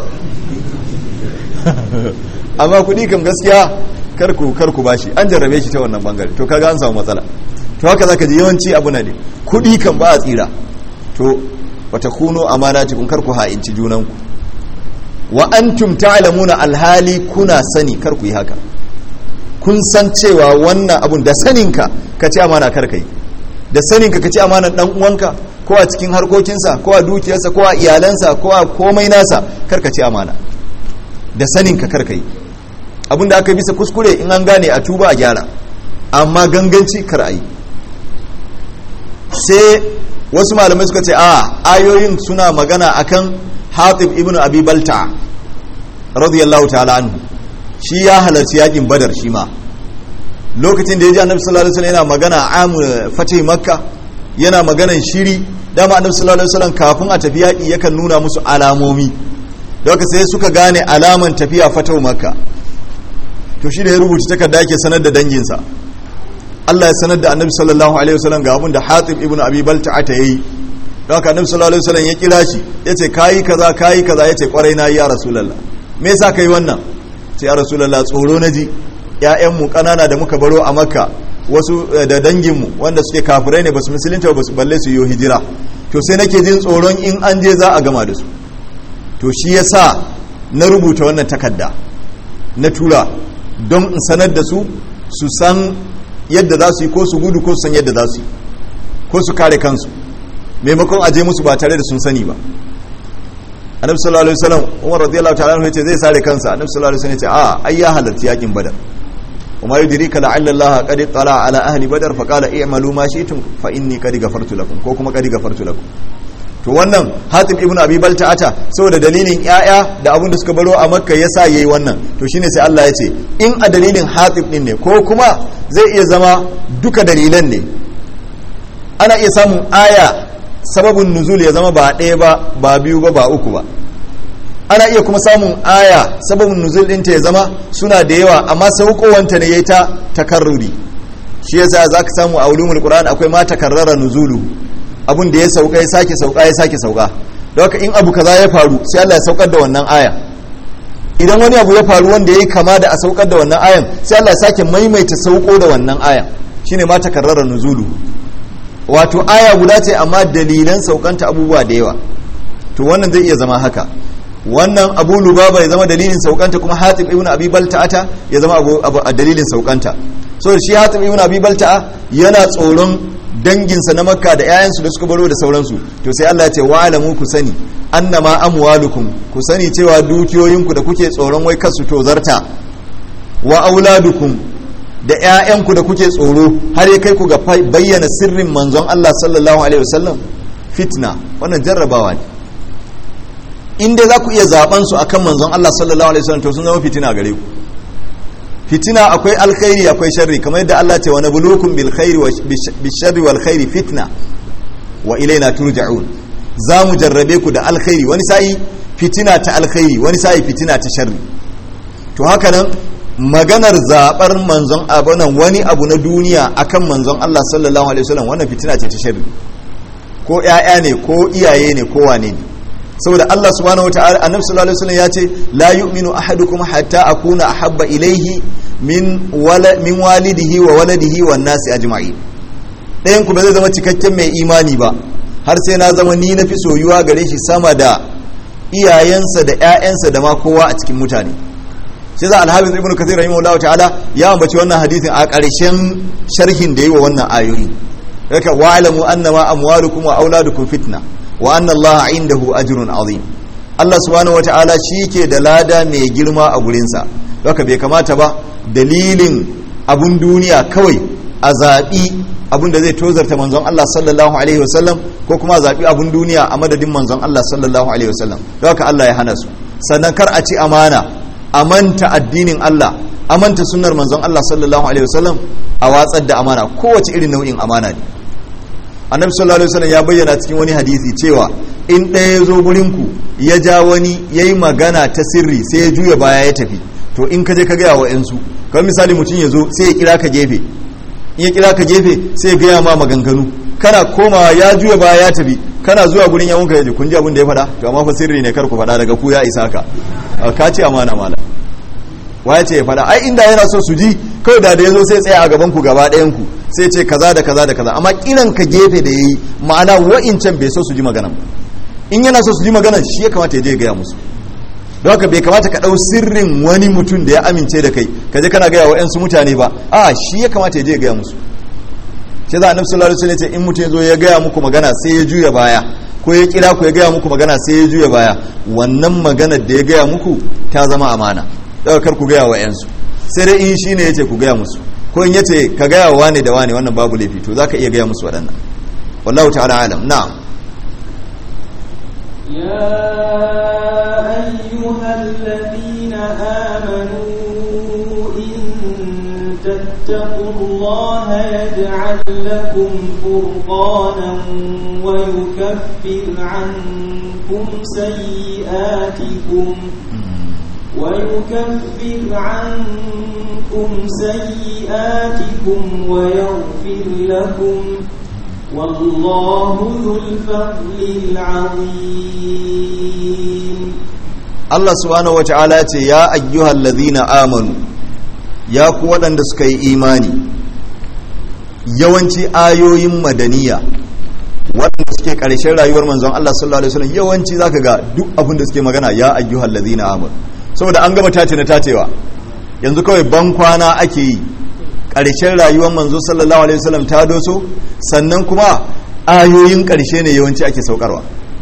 amma kudi kam gaskiya kar ku kar ku bashi an jarrabe shi ta wannan bangare to kaga an samu matsala to haka zaka ji yawanci abu na ne kudi kan ba a tsira to wata kuno amanatikum kar ku ha'inci junanku wa antum ta'lamuna alhali kuna sani kar ku yi haka kun san cewa wannan abun da saninka ka ci amana kar kai da saninka ka ci amanan dan uwanka ko a cikin harkokinsa ko a dukiyarsa ko a iyalansa ko a komai nasa kar ka ci amana da saninka kar kai abinda aka bisa kuskure in an gane a tuba a gyara amma ganganci kar a yi sai wasu malamai suka ce a ayoyin suna magana akan hatib ibn abi balta radiyallahu ta'ala anhu shi ya halarci yakin badar shi ma lokacin da ya ji annabi sallallahu alaihi wasallam yana magana amu fatih makka yana maganan shiri dama annabi sallallahu alaihi wasallam kafin a tafi yaki yakan nuna musu alamomi da haka sai suka gane alaman tafiya fatau makka to shi da ya rubuta takarda yake sanar da danginsa Allah ya sanar da annabi sallallahu alaihi wasallam ga abin da Hatib ibn Abi Balta'a ta yi don haka annabi sallallahu alaihi wasallam ya kira shi yace kayi kaza kayi kaza yace kwarai na ya rasulullah me yasa kai wannan ce ya rasulullah tsoro naji ƴaƴan mu kanana da muka baro a Makka wasu da dangin mu wanda suke kafirai ne basu musulunta basu balle su yi hijira to sai nake jin tsoron in an je za a gama da su to shi yasa na rubuta wannan takarda na tura don in sanar da su su san yadda za su yi ko su gudu ko su san yadda za su yi ko su kare kansu maimakon aje musu ba tare da sun sani ba annabi sallallahu alaihi wasallam umar radiyallahu ta'ala anhu yace zai sare kansa annabi sallallahu alaihi wasallam yace a ai ya halarci yakin badar وما يدريك لعل الله قد اطلع على اهل بدر فقال اعملوا ما شئتم فاني قد غفرت لكم ko kuma qad غفرت لكم to wannan hatib ibnu abi balta'ata saboda dalilin yaya da abin da suka baro a makka yasa yayi wannan to shine sai Allah ya ce in a dalilin hatib din ne ko kuma zai iya zama duka dalilan ne ana iya samun aya sababin nuzul ya zama ba ɗaya ba ba biyu ba ba uku ba ana iya kuma samun aya sababin nuzul ɗinta ya zama suna da yawa amma saukowanta ne ya ta takarruri shi yasa za ka samu a ulumul qur'an akwai ma takarrara nuzulu abun da ya sauka ya sake sauka ya sake sauka da haka in abu kaza ya faru sai Allah ya saukar da wannan aya idan wani abu ya faru wanda ya yi kama da a saukar da wannan ayan sai Allah ya sake maimaita sauko da wannan aya shine ma takarrara nuzulu wato aya guda ce amma dalilan saukanta abubuwa da yawa to wannan zai iya zama haka wannan abu lubaba ya zama dalilin saukanta kuma hatib ibn abi balta'ata ya zama abu, abu a dalilin saukanta so shi hatib ibn abi balta'a yana tsoron danginsa na makka da 'ya'yansu da suka baro da sauransu to sai Allah ya ce wa alamu ku sani annama amwalukum ku sani cewa dukiyoyinku da kuke tsoron wai kasu to zarta wa auladukum da 'ya'yanku da kuke tsoro har ya kai ku ga bayyana sirrin manzon Allah sallallahu alaihi wasallam fitna wannan jarrabawa ne in dai za ku iya zaben su akan manzon Allah sallallahu alaihi wasallam to sun zama fitina gare ku fitina akwai alkhairi akwai sharri kamar yadda Allah ce wa nabluukum bil khairi wa bil sharri wal khairi fitna wa ilaina turja'un za mu jarrabe ku da alkhairi wani sa'i fitina ta alkhairi wani sa'i fitina ta sharri to haka nan maganar zabar manzon abunan wani abu na duniya akan manzon Allah sallallahu alaihi wasallam wannan fitina ce ta sharri ko ƴaƴa ne ko iyaye ne ko wane ne saboda Allah subhanahu wataala annabi sallallahu alaihi wasallam ya ce la yu'minu ahadukum hatta akuna ahabba ilayhi min wala min walidihi wa waladihi wan nasi ajma'in ɗayan ku ba zai zama cikakken mai imani ba har sai na zama ni nafi soyuwa gare shi sama da iyayensa da ƴaƴansa da ma kowa a cikin mutane sai za alhafiz ibnu kathir rahimahullahu ta'ala ya ambaci wannan hadisin a ƙarshen sharhin da yi wa wannan ayoyi yaka wa'lamu annama amwalukum wa auladukum fitna wa anna allaha indahu ajrun azim Allah subhanahu wata'ala ke da lada mai girma a gurinsa haka bai kamata ba dalilin abun duniya kawai a zaɓi abin da zai tozarta manzon Allah sallallahu alaihi wasallam ko kuma a zaɓi abin duniya a madadin manzon Allah sallallahu alaihi wasallam don haka Allah ya hana su sannan kar a ci amana a manta addinin Allah a manta sunnar manzon Allah sallallahu alaihi wasallam a watsar da amana kowace irin nau'in amana ne annabi sallallahu alaihi wasallam ya bayyana cikin wani hadisi cewa in ɗaya ya zo ku ya ja wani ya yi magana ta sirri sai ya juya baya ya tafi to in ka je ka gaya wa yansu kamar misali mutum ya zo sai ya kira ka gefe in ya kira ka gefe sai ya gaya ma maganganu kana komawa ya juya baya ya tafi kana zuwa gurin yawon ka yaji kun ji abin da ya faɗa to amma fa sirri ne kar ku faɗa daga ku ya isa ka ka ce amana mala waya ce ya faɗa ai inda yana so su ji kawai da da ya zo sai tsaya a gaban ku gaba ɗayan ku sai ce kaza da kaza da kaza amma kiran ka gefe da yayi ma'ana wa'incan bai so su ji maganan ba in yana so su ji maganan shi ya kamata ya je ya gaya musu don haka bai kamata ka ɗau sirrin wani mutum da ya amince da kai ka je kana gaya wa ƴansu mutane ba a shi ya kamata ya je ya gaya musu shi za a nafsu lalata ne ce in mutum ya zo ya gaya muku magana sai ya juya baya ko ya kira ku ya gaya muku magana sai ya juya baya wannan maganar da ya gaya muku ta zama amana daga kar ku gaya wa ƴansu sai dai in shi ne ya ce ku gaya musu ko in ya ce ka gaya wa wane da wane wannan babu laifi to za ka iya gaya musu waɗannan wallahu ta'ala alam na'am
يا أيها الذين آمنوا إن تتقوا الله يجعل لكم فرقانا ويكفر عنكم سيئاتكم ويكفر عنكم سيئاتكم ويغفر لكم والله ذو الفضل العظيم
Allah subhanahu wa ta'ala ce ya ayyuhal ladhina amanu ya ku waɗanda suka yi imani yawanci ayoyin madaniya waɗanda suke ƙarshen rayuwar manzon Allah sallallahu alaihi wasallam yawanci zaka ga duk abin da suke magana ya ayyuhal ladhina amanu saboda an gama tace na tacewa yanzu kawai ban kwana ake yi ƙarshen rayuwar manzo sallallahu alaihi wasallam ta doso sannan kuma ayoyin ƙarshe ne yawanci ake saukarwa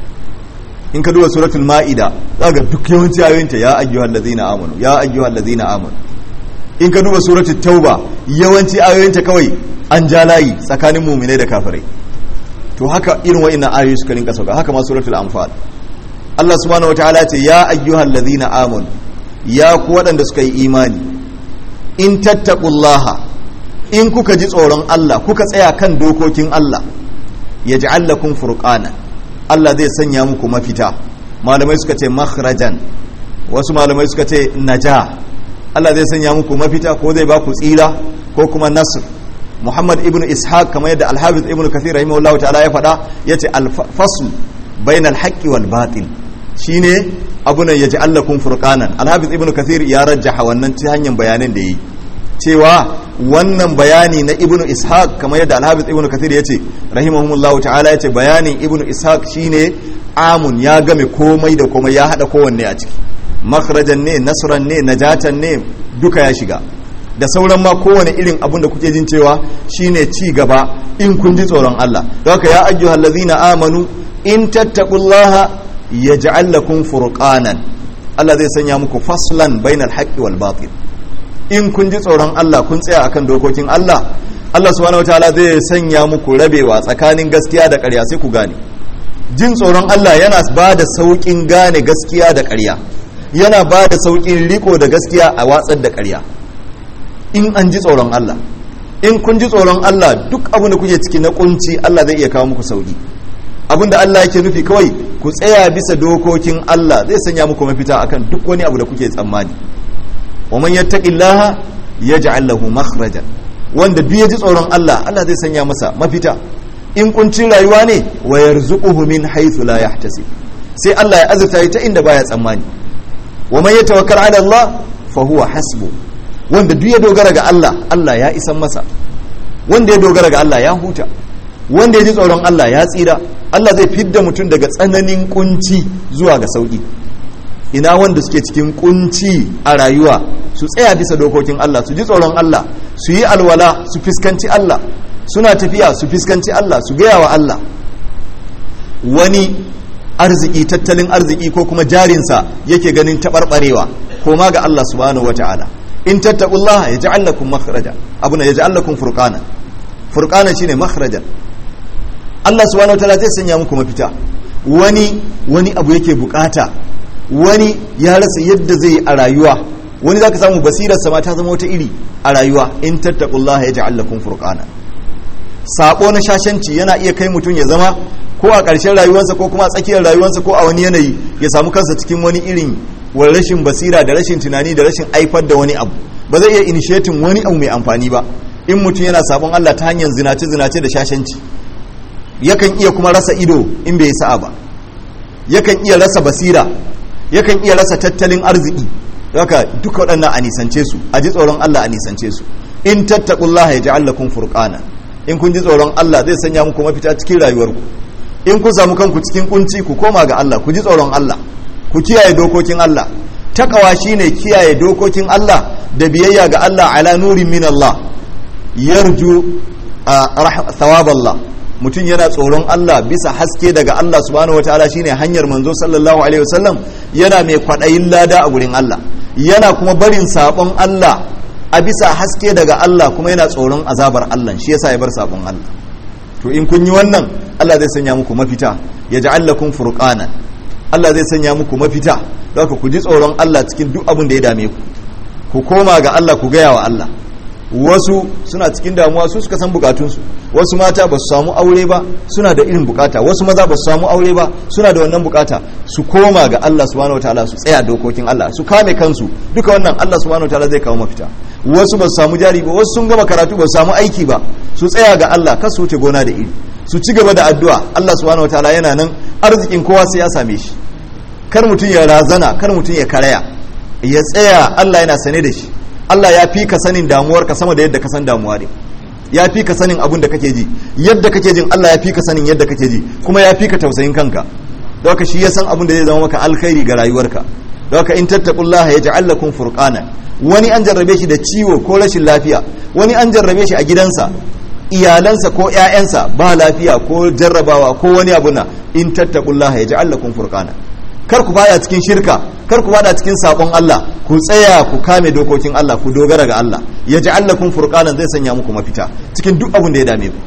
in ka duba suratul ma'ida za ga duk yawanci ayoyinta ya ayyuhal ladzina amanu ya ayyuhal ladzina amanu in ka duba suratul tauba yawanci ayoyinta kawai an ja layi tsakanin mu'minai da kafirai to haka irin wa'annan ayoyi suka rinka sauka haka ma suratul anfal Allah subhanahu wataala ce ya ayyuhal ladzina amanu ya ku waɗanda suka yi imani in tattaqullaha in kuka ji tsoron Allah kuka tsaya kan dokokin Allah ya ji allakun furqana Allah zai sanya muku mafita malamai suka ce makhrajan wasu malamai suka ce naja Allah zai sanya muku mafita ko zai ba ku tsira ko kuma nasr Muhammad ibn Ishaq kamar yadda Al-Hafiz ibn Kathir rahimahullahu ta'ala ya faɗa yace al-fasl bainal haqqi wal batil shine abuna yaji allakun furqanan Al-Hafiz ibn Kathir ya rajjaha wannan ta hanyar bayanan da yi cewa wannan bayani na ibnu ishaq kamar yadda alhabis ibnu kathir ya ce rahimahumullahu ta'ala ya ce bayanin ibnu ishaq shine amun ya game komai da komai ya hada kowanne a ciki makhrajan ne nasran ne najatan ne duka ya shiga da sauran ma kowane irin abun da kuke jin cewa shine ci gaba in kun ji tsoron Allah don haka ya ayyuhal ladzina amanu in tattaqullaha yaj'al lakum furqanan Allah zai sanya muku faslan bainal haqqi wal batil in kun ji tsoron Allah kun tsaya akan dokokin Allah Allah subhanahu wataala zai sanya muku rabewa tsakanin gaskiya da ƙarya sai ku gane jin tsoron Allah yana ba da sauƙin gane gaskiya da ƙarya yana ba da sauƙin riko da gaskiya a watsar da ƙarya in an ji tsoron Allah in kun ji tsoron Allah duk abin da kuke ciki na kunci Allah zai iya kawo muku sauƙi abin da Allah yake nufi kawai ku tsaya bisa dokokin Allah zai sanya muku mafita akan duk wani abu da kuke tsammani wa man yattaqillaha yaj'al lahu makhraja wanda duk ya ji tsoron Allah Allah zai sanya masa mafita in kuncin rayuwa ne wa yarzuquhu min haythu la yahtasib sai Allah ya azurta ta inda baya tsammani wa man yatawakkal ala Allah fa huwa hasbu wanda duk ya dogara ga Allah Allah ya isan masa wanda ya dogara ga Allah ya huta wanda ya ji tsoron Allah ya tsira Allah zai fidda mutum daga tsananin kunci zuwa ga sauki ina wanda suke cikin kunci a rayuwa su tsaya bisa dokokin Allah su ji tsoron Allah su yi alwala su fiskanci Allah suna tafiya su fiskanci Allah su gaya wa Allah wani arziki tattalin arziki ko kuma jarinsa yake ganin taɓarɓarewa ko ma ga Allah subhanahu wata'ala in tattaqullaha yaj'al lakum makhraja abuna yaj'al lakum furqana furqana shine makhrajan Allah subhanahu wataala zai sanya muku mafita wani wani abu yake bukata wani ya rasa yadda zai yi a rayuwa wani zaka samu basirar sama ta zama wata iri a rayuwa in tattaqullaha yaj'al lakum furqana sabo na shashanci yana iya kai mutum ya zama ko a ƙarshen rayuwarsa ko kuma a tsakiyar rayuwarsa ko a wani yanayi ya samu kansa cikin wani irin wa rashin basira da rashin tunani da rashin aifar da wani abu ba zai iya initiating wani abu mai amfani ba in mutum yana sabon Allah ta hanyar zinace zinace da shashanci yakan iya kuma rasa ido in bai sa'a ba yakan iya rasa basira yakan iya rasa tattalin arziki haka duka waɗannan a nisance su a ji tsoron Allah a nisance su in tattaqullaha yaj'al lakum furqana in kun ji tsoron Allah zai sanya muku mafita cikin rayuwarku in kun samu kanku cikin kunci ku koma ga Allah ku ji tsoron Allah ku kiyaye dokokin Allah takawa shine kiyaye dokokin Allah da biyayya ga Allah ala nurin min Allah yarju thawab Allah mutum yana tsoron Allah bisa haske daga Allah subhanahu wataala shine hanyar manzo sallallahu alaihi wasallam yana mai kwadayin lada a gurin Allah yana kuma barin sabon Allah a bisa haske daga Allah kuma yana tsoron azabar Allah shi yasa ya bar sabon Allah to in kun yi wannan Allah zai sanya muku mafita ya ja'al lakum furqana Allah zai sanya muku mafita don ku ji tsoron Allah cikin duk abin da ya dame ku ku koma ga Allah ku gaya wa Allah wasu suna cikin damuwa su suka san bukatunsu wasu mata ba su samu aure ba suna da irin bukata wasu maza ba su samu aure ba suna da wannan bukata su koma ga Allah subhanahu wataala su tsaya dokokin Allah su kame kansu duka wannan Allah subhanahu wataala zai kawo mafita wasu ba su samu jari ba wasu sun gama karatu ba su samu aiki ba su tsaya ga Allah kar su wuce gona da iri su ci gaba da addu'a Allah subhanahu wataala yana nan arzikin kowa sai ya same shi kar mutum ya razana kar mutum ya karaya ya tsaya Allah yana sane da shi Allah ya fi ka sanin damuwarka sama da yadda ka san damuwa ne ya fi ka sanin abin da kake ji yadda kake jin Allah ya fi ka sanin yadda kake ji kuma ya fi ka tausayin kanka don haka shi ya san abin da zai zama maka alkhairi ga rayuwarka don haka in tattaqullaha yaj'al lakum furqana wani an jarrabe shi da ciwo ko rashin lafiya wani an jarrabe shi a gidansa iyalansa ko ƴaƴansa ba lafiya ko jarrabawa ko wani abu na in tattaqullaha yaj'al lakum furqana kar ku bada cikin shirka kar ku bada cikin sabon Allah ku tsaya ku kame dokokin Allah ku dogara ga Allah ya ji allakun furqanan zai sanya muku mafita cikin duk abin da ya dame ku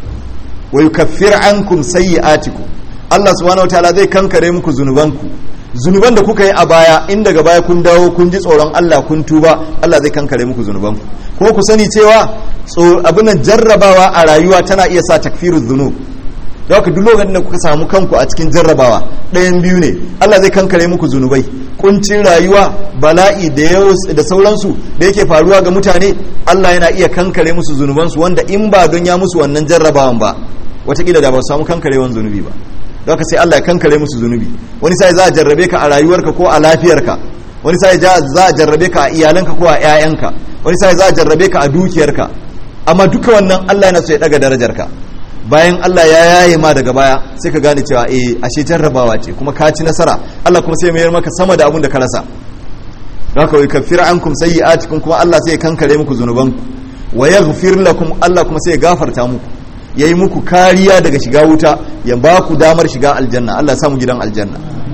wa yukaffir ankum sayyi'atikum Allah subhanahu wataala zai kankare muku zunubanku zunuban da kuka yi a baya in daga baya kun dawo kun ji tsoron Allah kun tuba Allah zai kankare muku zunubanku kuma ku sani cewa abin nan jarrabawa a rayuwa tana iya sa takfiruz zunub da haka duk lokacin da kuka samu kanku a cikin jarrabawa ɗayan biyu ne Allah zai kankare muku zunubai kuncin rayuwa bala'i da da sauransu da yake faruwa ga mutane Allah yana iya kankare musu zunubansu wanda in ba don ya musu wannan jarrabawan ba watakila da ba su samu kankarewan zunubi ba da haka sai Allah ya kankare musu zunubi wani sai za a jarrabe ka a rayuwarka ko a lafiyarka wani sai za a jarrabe ka a iyalanka ko a 'ya'yanka wani sai za a jarrabe ka a dukiyarka amma duka wannan Allah yana so ya daga darajarka bayan Allah ya yaye ma daga baya sai ka gane cewa eh ashe jarrabawa ce kuma ka ci nasara Allah kuma sai mayar maka sama da abun da ka rasa haka wai kafir ankum sayyi'atikum kuma Allah sai ya kankare muku zunubanku wa yaghfir lakum Allah kuma sai ya gafarta muku yayi muku kariya daga shiga wuta ya ba ku damar shiga aljanna Allah ya samu gidan aljanna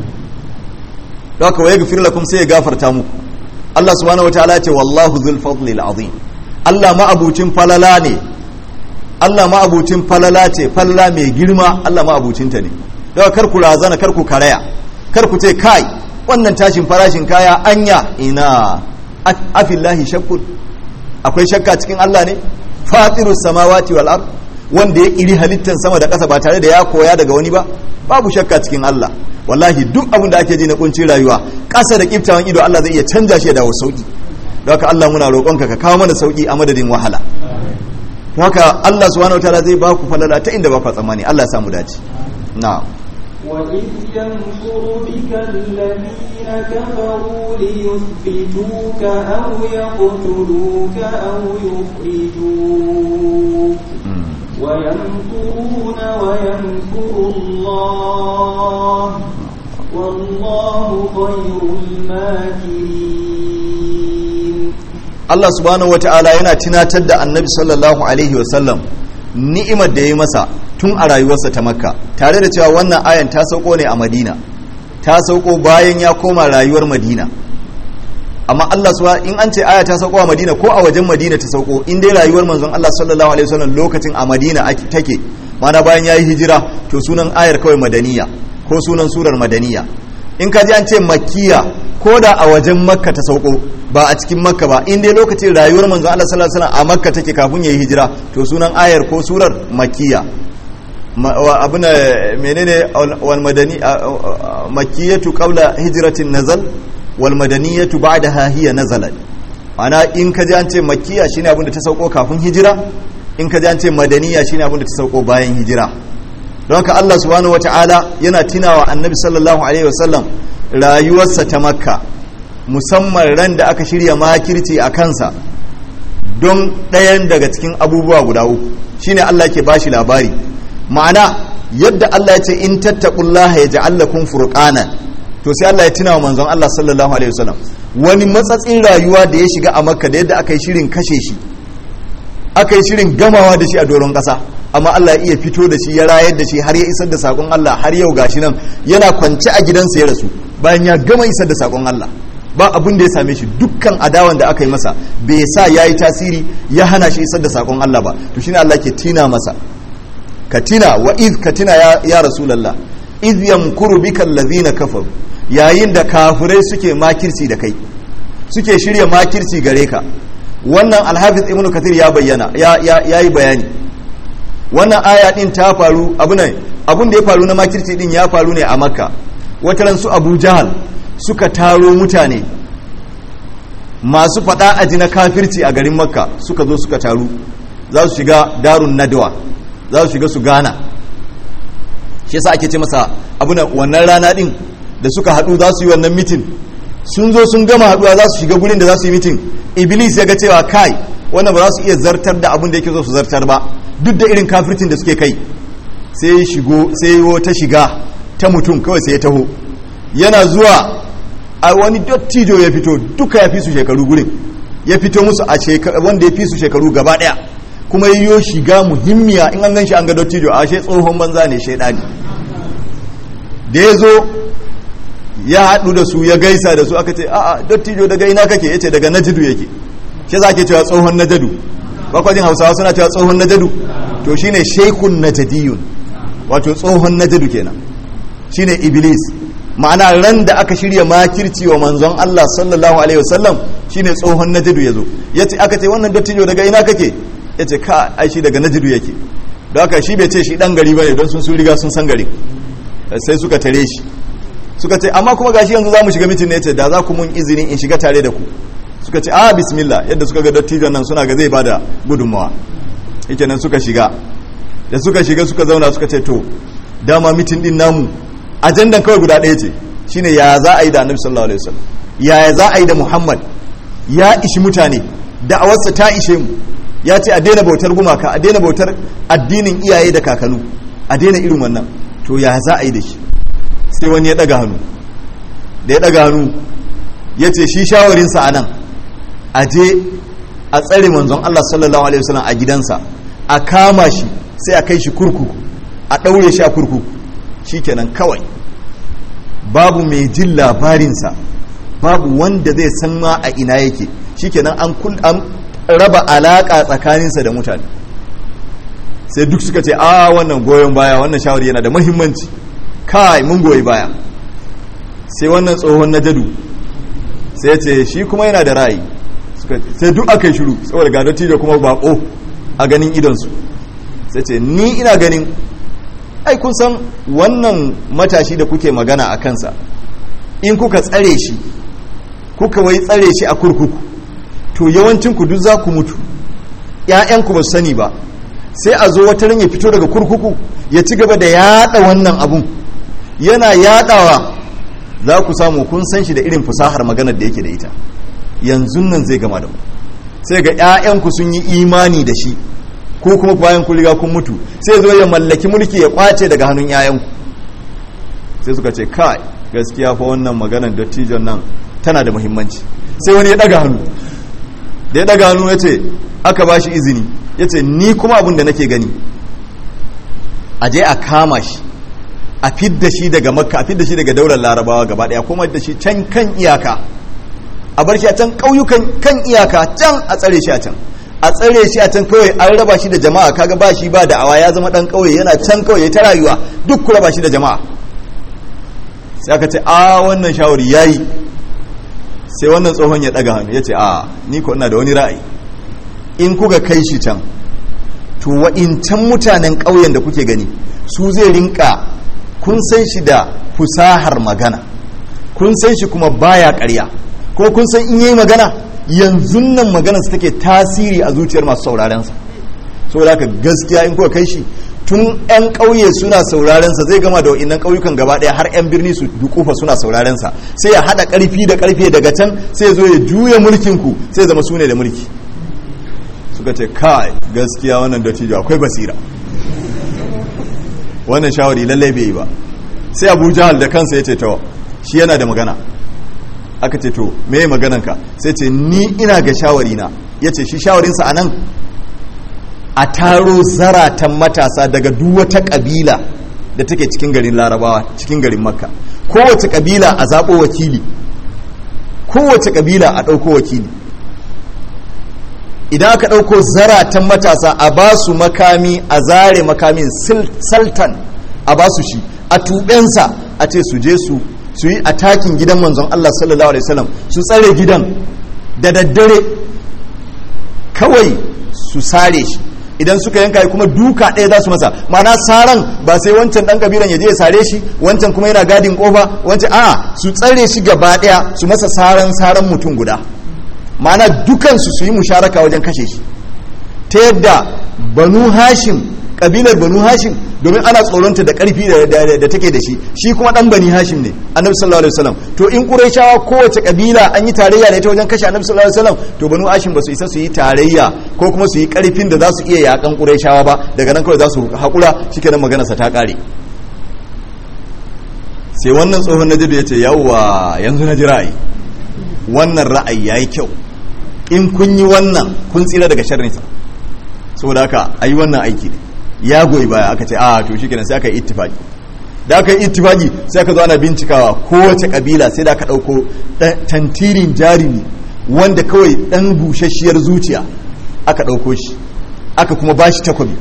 haka wa yaghfir lakum sai ya gafarta muku Allah subhanahu wataala ya ce wallahu dhul fadli azim Allah ma abucin falala ne Allah ma'abucin falala ce falala mai girma Allah ma'abucinta ne daga kar ku razana kar ku karaya kar ku ce kai wannan tashin farashin kaya anya ina afillahi shakkun akwai shakka cikin Allah ne fatirus samawati wal ard wanda ya iri halittan sama da ƙasa ba tare da ya koya daga wani ba babu shakka cikin Allah wallahi duk abin da ake ji na kuncin rayuwa ƙasa da kiftawan ido Allah zai iya canja shi da sauki don haka Allah muna roƙonka ka kawo mana sauki a madadin wahala haka Allah subhanahu wataala zai ba ku falala ta inda ba ku tsammani Allah ya samu dace na'am
وإذ يمكر بك الذين كفروا ليثبتوك أو يقتلوك أو يخرجوك ويمكرون ويمكر الله والله خير الماكرين
Allah subhanahu wata'ala yana tunatar da annabi sallallahu alaihi wasallam ni'imar da ya yi masa tun a rayuwarsa ta makka tare da cewa wannan ayan ta sauko ne a madina ta sauko bayan ya koma rayuwar madina amma Allah suwa in an ce aya ta sauko a Madina ko a wajen Madina ta sauko in dai rayuwar manzon Allah sallallahu alaihi wasallam lokacin a Madina take mana bayan yayi hijira to sunan ayar kawai madaniya ko sunan surar madaniya in ka ji an ce makkiya ko da a wajen makka ta sauko ba a cikin makka ba in dai lokacin rayuwar manzon Allah sallallahu alaihi wasallam a makka take kafin yayi hijira to sunan ayar ko surar makkiya abin menene wal madani makkiyatu qabla hijratin nazal wal madaniyatu ba'daha hiya nazalat ana in ka ji an ce makkiya shine abin da ta sauko kafin hijira in ka ji an ce madaniya shine abin da ta sauko bayan hijira don haka Allah subhanahu wata'ala yana tunawa annabi sallallahu alaihi wasallam rayuwarsa ta makka musamman ran da aka shirya makirci a kansa don ɗayan daga cikin abubuwa guda uku shine Allah ke bashi labari ma'ana yadda Allah ya ce in tattaqullaha yaj'al lakum furqana to sai Allah ya tuna wa manzon Allah sallallahu alaihi wasallam wani matsatsin rayuwa da ya shiga a makka da yadda aka yi shirin kashe shi aka yi shirin gamawa da shi a doron ƙasa amma Allah ya iya fito da shi ya rayar da shi har ya isar da sakon Allah har yau gashi nan yana kwance a gidansa ya rasu bayan ya gama isar da sakon Allah ba abin da ya same shi dukkan adawan da aka yi masa bai sa ya yi tasiri ya hana shi isar da sakon Allah ba to shine Allah ke tina masa ka tina wa iz ka tina ya, ya rasulallah iz yamkuru bika allazina kafaru yayin da kafirai suke makirci da kai suke shirya makirci gare ka wannan alhafiz ibnu kathir ya bayyana ya ya yi bayani wannan aya din ta faru abu ne abun da ya faru na makirci din ya faru ne a makka wataran su abu jahal suka taro mutane masu fada aji na kafirci a garin makka suka zo suka taru za su shiga darun nadwa za su shiga su gana shi yasa ake ce masa abu na wannan rana din da suka hadu za su yi wannan mitin sun zo sun gama haduwa za su shiga gurin da za su yi mitin iblis ya ga cewa kai wannan ba za su iya zartar da abin da yake so su zartar ba duk da irin kafircin da suke kai sai shigo sai wata shiga ta mutum kawai sai ya taho yana zuwa a wani dottijo ya fito duka ya fi su shekaru gurin ya fito musu a wanda ya fi su shekaru gaba daya kuma yiwo shiga muhimmiya in an gan shi an ga dottijo a ashe tsohon banza ne shaidani da ya zo ya haɗu da su ya gaisa da su aka ce a'a dottijo daga ina kake yace daga najidu yake shi za ke cewa tsohon najadu bakwajin hausawa suna cewa tsohon najadu to shine shekun najadiyun wato tsohon najadu kenan shine iblis ma'ana ran da aka shirya makirci wa manzon Allah sallallahu alaihi wasallam shine tsohon najadu yazo yace aka ce wannan dottijo daga ina kake yace ka ai shi daga najadu yake don haka shi bai ce shi dan gari bane don sun sun riga sun san gari sai suka tare shi suka ce amma kuma gashi yanzu za mu shiga mitin ne ce da za ku mun izini in shiga tare da ku suka ce a bismillah yadda suka ga dattijon nan suna ga zai bada gudunmawa yake nan suka shiga da suka shiga suka zauna suka ce to dama mitin din namu ajandan kawai guda ɗaya ce shine ya za a yi da annabi sallallahu alaihi wasallam ya za a yi da muhammad ya ishi mutane da'awarsa ta ishe mu ya ce a daina bautar gumaka a daina bautar addinin iyaye da kakanu a daina irin wannan to ya za a yi da shi sai wani ya daga hannu da ya daga hannu ya ce shi shawarinsa a nan a je a tsare manzon Allah sallallahu alaihi wasallam a gidansa a kama shi sai a kai shi kurkuku a ɗaure shi a kurkuku shi kenan kawai babu mai jin labarinsa babu wanda zai san ma a ina yake shi kenan an raba alaƙa tsakaninsa da mutane sai duk suka ce a wannan goyon baya wannan shawari yana da muhimmanci kai mun goyi baya sai wannan tsohon na jadu sai ce shi kuma yana da ra'ayi sai duk aka yi shiru saboda ga dattijo kuma bako a ganin idonsu sai ce ni ina ganin ai kun san wannan matashi da kuke magana a kansa in kuka tsare shi kuka wai tsare shi a kurkuku to yawancin ku duk za ku mutu ‘ya'yanku ba su sani ba sai a zo wata ya fito daga kurkuku ya ci gaba da yada wannan abun yana yadawa za ku samu kun san shi da irin fasahar maganar da yake da ita yanzu nan zai gama da mu sai ga 'ya'yanku sun yi imani da shi ko kuma bayan kun riga kun mutu sai zo ya mallaki mulki ya kwace daga hannun 'ya'yanku sai suka ce kai gaskiya fa wannan maganar dattijon nan tana da muhimmanci sai wani ya daga hannu da ya daga hannu ya ce aka ba shi izini ya ce ni kuma abin da nake gani a je a kama shi a fidda shi daga makka a fidda shi daga daular larabawa gaba daya kuma da shi can kan iyaka a bar shi a can ƙauyukan kan iyaka can a tsare shi a can a tsare shi a can kawai an raba shi da jama'a kaga ba shi ba da'awa ya zama dan ƙauye yana can kawai ta rayuwa duk ku raba shi da jama'a sai aka ce a wannan shawari yayi sai wannan tsohon ya daga hannu ya ce a ni ko ina da wani ra'ayi in kuka kai shi can to wa'incan mutanen ƙauyen da kuke gani su zai rinka kun san shi da fusahar magana kun san shi kuma baya ƙarya ko kun san in yi magana yanzu nan magana su take tasiri a zuciyar masu saurarensa saboda haka gaskiya in kuka kai shi tun 'yan ƙauye suna saurarensa zai gama da wa'innan ƙauyukan gaba ɗaya har 'yan birni su dukufa suna saurarensa sai ya haɗa ƙarfi da ƙarfe daga can sai ya zo ya juya mulkinku sai ya zama su ne da mulki suka ce kai gaskiya wannan dattijo akwai basira wannan shawari lallai bai yi ba sai abu jahal da kansa ya ce to shi yana da magana aka ce to me yi magananka sai ce ni ina ga shawari na ya ce shi shawarinsa a nan a taro zaratan matasa daga duk wata kabila da take cikin garin larabawa cikin garin makka kowace kabila a zaɓo wakili kowace kabila a ɗauko wakili idan aka ɗauko zaratan matasa a ba su makami a zare makamin sultan a ba su shi a tuɓensa a ce su je su su yi atakin gidan manzon Allah sallallahu alaihi wasallam su tsare gidan da daddare kawai su sare shi idan suka yanka kuma duka ɗaya za su masa ma'ana saran ba sai wancan ɗan kabilan ya je ya sare shi wancan kuma yana gadin kofa wancan a su tsare shi gaba ɗaya su masa saran saran mutum guda ma'ana dukansu su yi musharaka wajen kashe shi ta yadda banu hashim kabilar banu hashim domin ana tsoronta da karfi da take da shi shi kuma dan bani hashim ne annabi sallallahu alaihi wasallam to in qurayshawa kowace kabila an yi tarayya da ita wajen kashe annabi sallallahu alaihi wasallam to banu hashim ba su isa su yi tarayya ko kuma su yi karfin da za su iya yakan qurayshawa ba daga nan kawai za su hakura shikenan magana sa ta kare sai wannan tsohon najibi ya ce yawwa yanzu na ji ra'ayi wannan ra'ayi yayi kyau in kun yi wannan kun tsira daga sharrinsa saboda haka ayi wannan aiki ne ya goyi baya aka ce a to shi kenan sai aka yi ittifaki da aka yi ittifaki sai aka zo ana bincikawa kowace kabila sai da aka ɗauko tantirin jarumi wanda kawai ɗan bushasshiyar zuciya aka ɗauko shi aka kuma ba shi takobi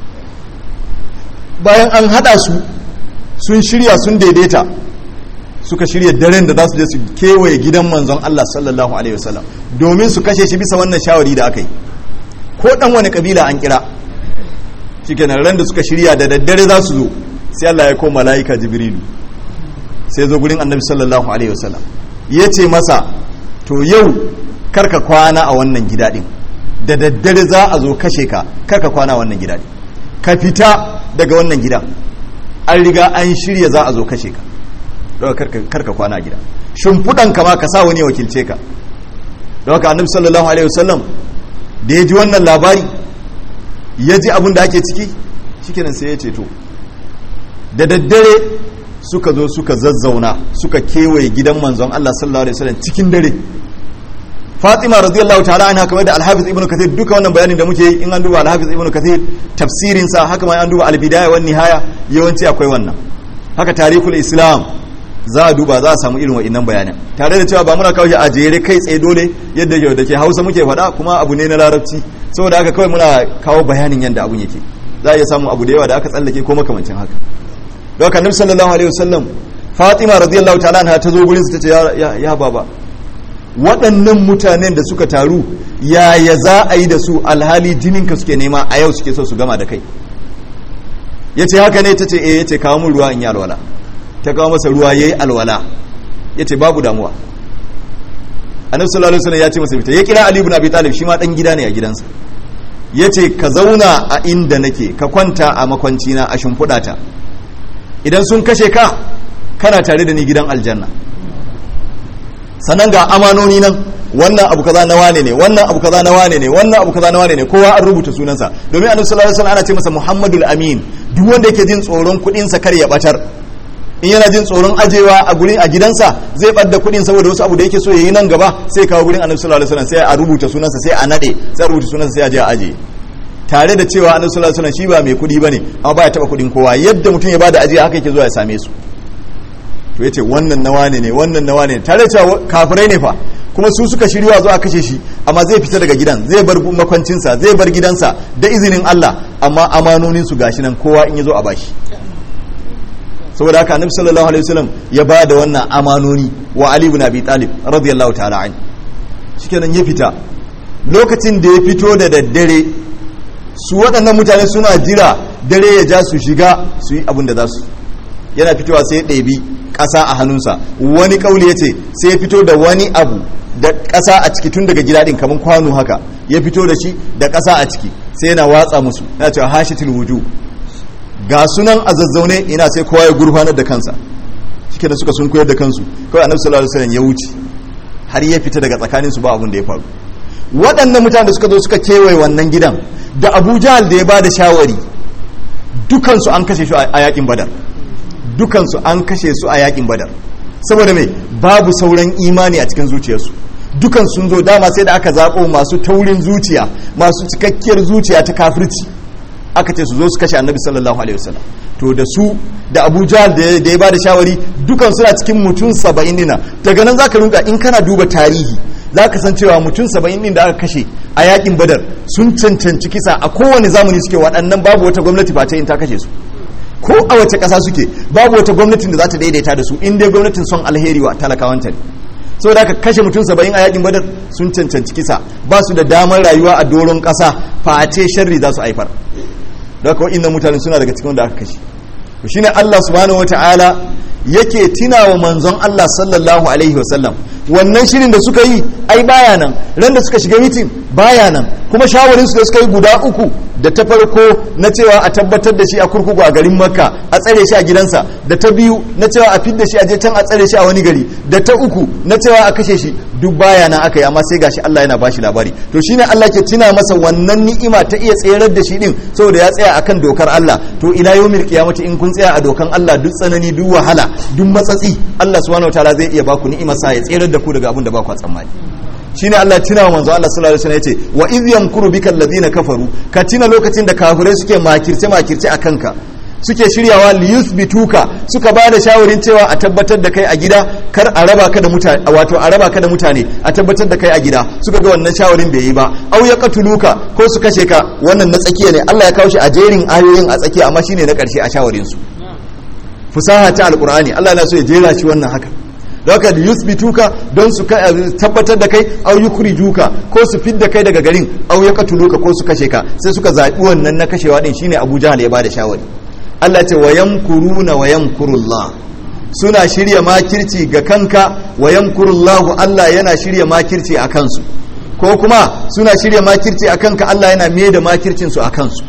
bayan an haɗa su sun shirya sun daidaita suka shirya daren da za su je su kewaye gidan manzon Allah sallallahu alaihi wasallam domin su kashe shi bisa wannan shawari da aka yi ko ɗan wani kabila an kira shikenan ran da suka shirya da daddare za su zo sai Allah ya koma mala'ika jibrilu sai zo gurin annabi sallallahu alaihi wasallam ya ce masa to yau karka kwana a wannan gida din da daddare za a zo kashe ka karka kwana a wannan gida din ka fita daga wannan gida an riga an shirya za a zo kashe ka don karka kwana a gida shimfiɗan kama ka sa wani wakilce ka don haka annabi sallallahu alaihi wasallam da ya ji wannan labari ya ji abin da ake ciki shikenan sai ya ce to da daddare suka zo suka zazzauna suka kewaye gidan manzon Allah sallallahu alaihi wasallam cikin dare Fatima radiyallahu ta'ala anha kamar da Al-Hafiz Ibn Kathir duka wannan bayanin da muke yi in an duba Al-Hafiz Ibn Kathir tafsirin sa haka ma an duba Al-Bidaya wan Nihaya yawanci akwai wannan haka tarihul Islam za a duba za a samu irin wa'innan bayanan tare da cewa ba muna kawo shi a jere kai tsaye dole yadda yau da ke hausa muke faɗa kuma abu ne na larabci saboda haka kawai muna kawo bayanin yadda abun yake za a iya samu abu da yawa da aka tsallake ko makamancin haka don haka nabi sallallahu alaihi wasallam fatima radiyallahu ta'ala anha ta zo gurin su tace ya ya baba waɗannan mutanen da suka taru yaya za a yi da su alhali jininka suke nema a yau suke so su gama da kai yace haka ne tace eh yace kawo mun ruwa in yi alwala ta kawo masa ruwa yayi alwala yace babu damuwa annabi sallallahu alaihi wasallam ya ce masa fita ya kira ali ibn abi talib shi ma dan gida ne a gidansa yace ka zauna a inda nake ka kwanta a makwanci na a shimfiɗa ta idan sun kashe ka kana tare da ni gidan aljanna sannan ga amanoni nan wannan abu kaza na wane ne wannan abu kaza na wane ne wannan abu kaza na wane ne kowa an rubuta sunansa domin annabi sallallahu alaihi wasallam ana ce masa muhammadul amin duk wanda yake jin tsoron kudin sa kar ya batar in yana jin tsoron ajewa a gurin a gidansa zai ɓadda kuɗin saboda wasu abu da yake so ya yi nan gaba sai kawo gurin annabi sallallahu alaihi wasallam sai a rubuta sunansa sai a nade sai a rubuta sunansa sai a je a aje tare da cewa annabi sallallahu alaihi wasallam shi ba mai kuɗi bane amma baya taba kuɗin kowa yadda mutum ya bada ajiya haka yake zuwa ya same su to yace wannan nawa ne ne wannan nawa ne tare da cewa kafirai ne fa kuma su suka shirya zuwa kashe shi amma zai fita daga gidan zai bar makwancinsa zai bar gidansa da izinin Allah amma amanonin su gashi nan kowa in ya zo a bashi saboda haka annabi sallallahu alaihi wasallam ya ba da wannan amanoni wa Ali ibn Abi Talib radiyallahu ta'ala an shikenan ya fita lokacin da ya fito da daddare su waɗannan mutane suna jira dare ya ja su shiga su yi abin da za su yana fitowa sai ya ɗebi ƙasa a hannunsa wani ƙauli ya ce sai ya fito da wani abu da ƙasa a ciki tun daga gida ɗin kamar kwano haka ya fito da shi da ƙasa a ciki sai yana watsa musu yana cewa hashitul wuju ga sunan a zazzaune ina sai kowa ya gurfanar da kansa shike da suka sun koyar da kansu kawai annabi sallallahu alaihi wasallam ya wuce har ya fita daga tsakanin su ba abin da ya faru waɗannan mutanen da suka zo suka kewaye wannan gidan da Abu Jahal da ya ba da shawari dukansu an kashe su a yakin Badar dukansu an kashe su a yakin Badar saboda mai babu sauran imani a cikin zuciyarsu dukan sun zo dama sai da aka zaɓo masu taurin zuciya masu cikakkiyar zuciya ta kafirci aka ce su zo su kashe annabi sallallahu alaihi wasallam to da su da abu jahal da ya ba da shawari dukan suna cikin mutum saba'in dina daga nan zaka rinka in kana duba tarihi zaka san cewa mutum saba'in din da aka kashe a yakin badar sun cancanci kisa a kowane zamani suke waɗannan babu wata gwamnati ba ta yin ta kashe su ko a wace ƙasa suke babu wata gwamnatin da za ta daidaita da su in dai gwamnatin son alheri wa talakawanta ne saboda aka kashe mutum saba'in a yakin badar sun cancanci kisa ba su da damar rayuwa a doron ƙasa face sharri za su haifar da haka wa'innan mutane suna daga cikin da aka kashe shi ne Allah subhanahu wata'ala yake tunawa manzon Allah sallallahu alaihi wasallam wannan shirin da suka yi ai baya nan ran da suka shiga mitin baya nan kuma shawarin su da suka yi guda uku da ta farko na cewa a tabbatar da shi a kurkuku a garin makka a tsare shi a gidansa da ta biyu na cewa a fidda shi a je can a tsare shi a wani gari da ta uku na cewa a kashe shi duk baya nan aka yi amma sai gashi Allah yana bashi labari to shine Allah ke tuna masa wannan ni'ima ta iya tserar da shi din saboda ya tsaya akan dokar Allah to ila yawmil qiyamati in kun tsaya a dokan Allah duk tsanani duk wahala duk matsatsi Allah subhanahu wataala zai iya baku ni'imar sa ya tserar da ku daga abin da ba ku tsammani shine Allah tuna wa manzo Allah sallallahu alaihi wasallam yace wa idh yamkuru bikal ladina kafaru ka tuna lokacin da kafirai suke makirce makirce akan ka suke shiryawa liyuthbituka suka ba da shawarin cewa a tabbatar da kai a gida kar a raba ka da mutane wato a raba ka da mutane a tabbatar da kai a gida suka ga wannan shawarin bai yi ba au ya qatuluka ko su kashe ka wannan na tsakiya ne Allah ya kawo shi a jerin ayoyin a tsakiya amma shine na karshe a shawarin su fusaha ta alqur'ani Allah yana so ya jera shi wannan haka don haka da yusbituka don su tabbatar da kai au yukrijuka ko su fidda kai daga garin au ya qatuluka ko su kashe ka sai suka zabi wannan na kashewa din shine Abu Jahal ya bada shawari Allah ce wa yamkuruna wa yamkurullah suna shirya makirci ga kanka wa yamkurullah Allah yana shirya makirci a kansu ko kuma suna shirya makirci a kanka Allah yana me da makircin su a kansu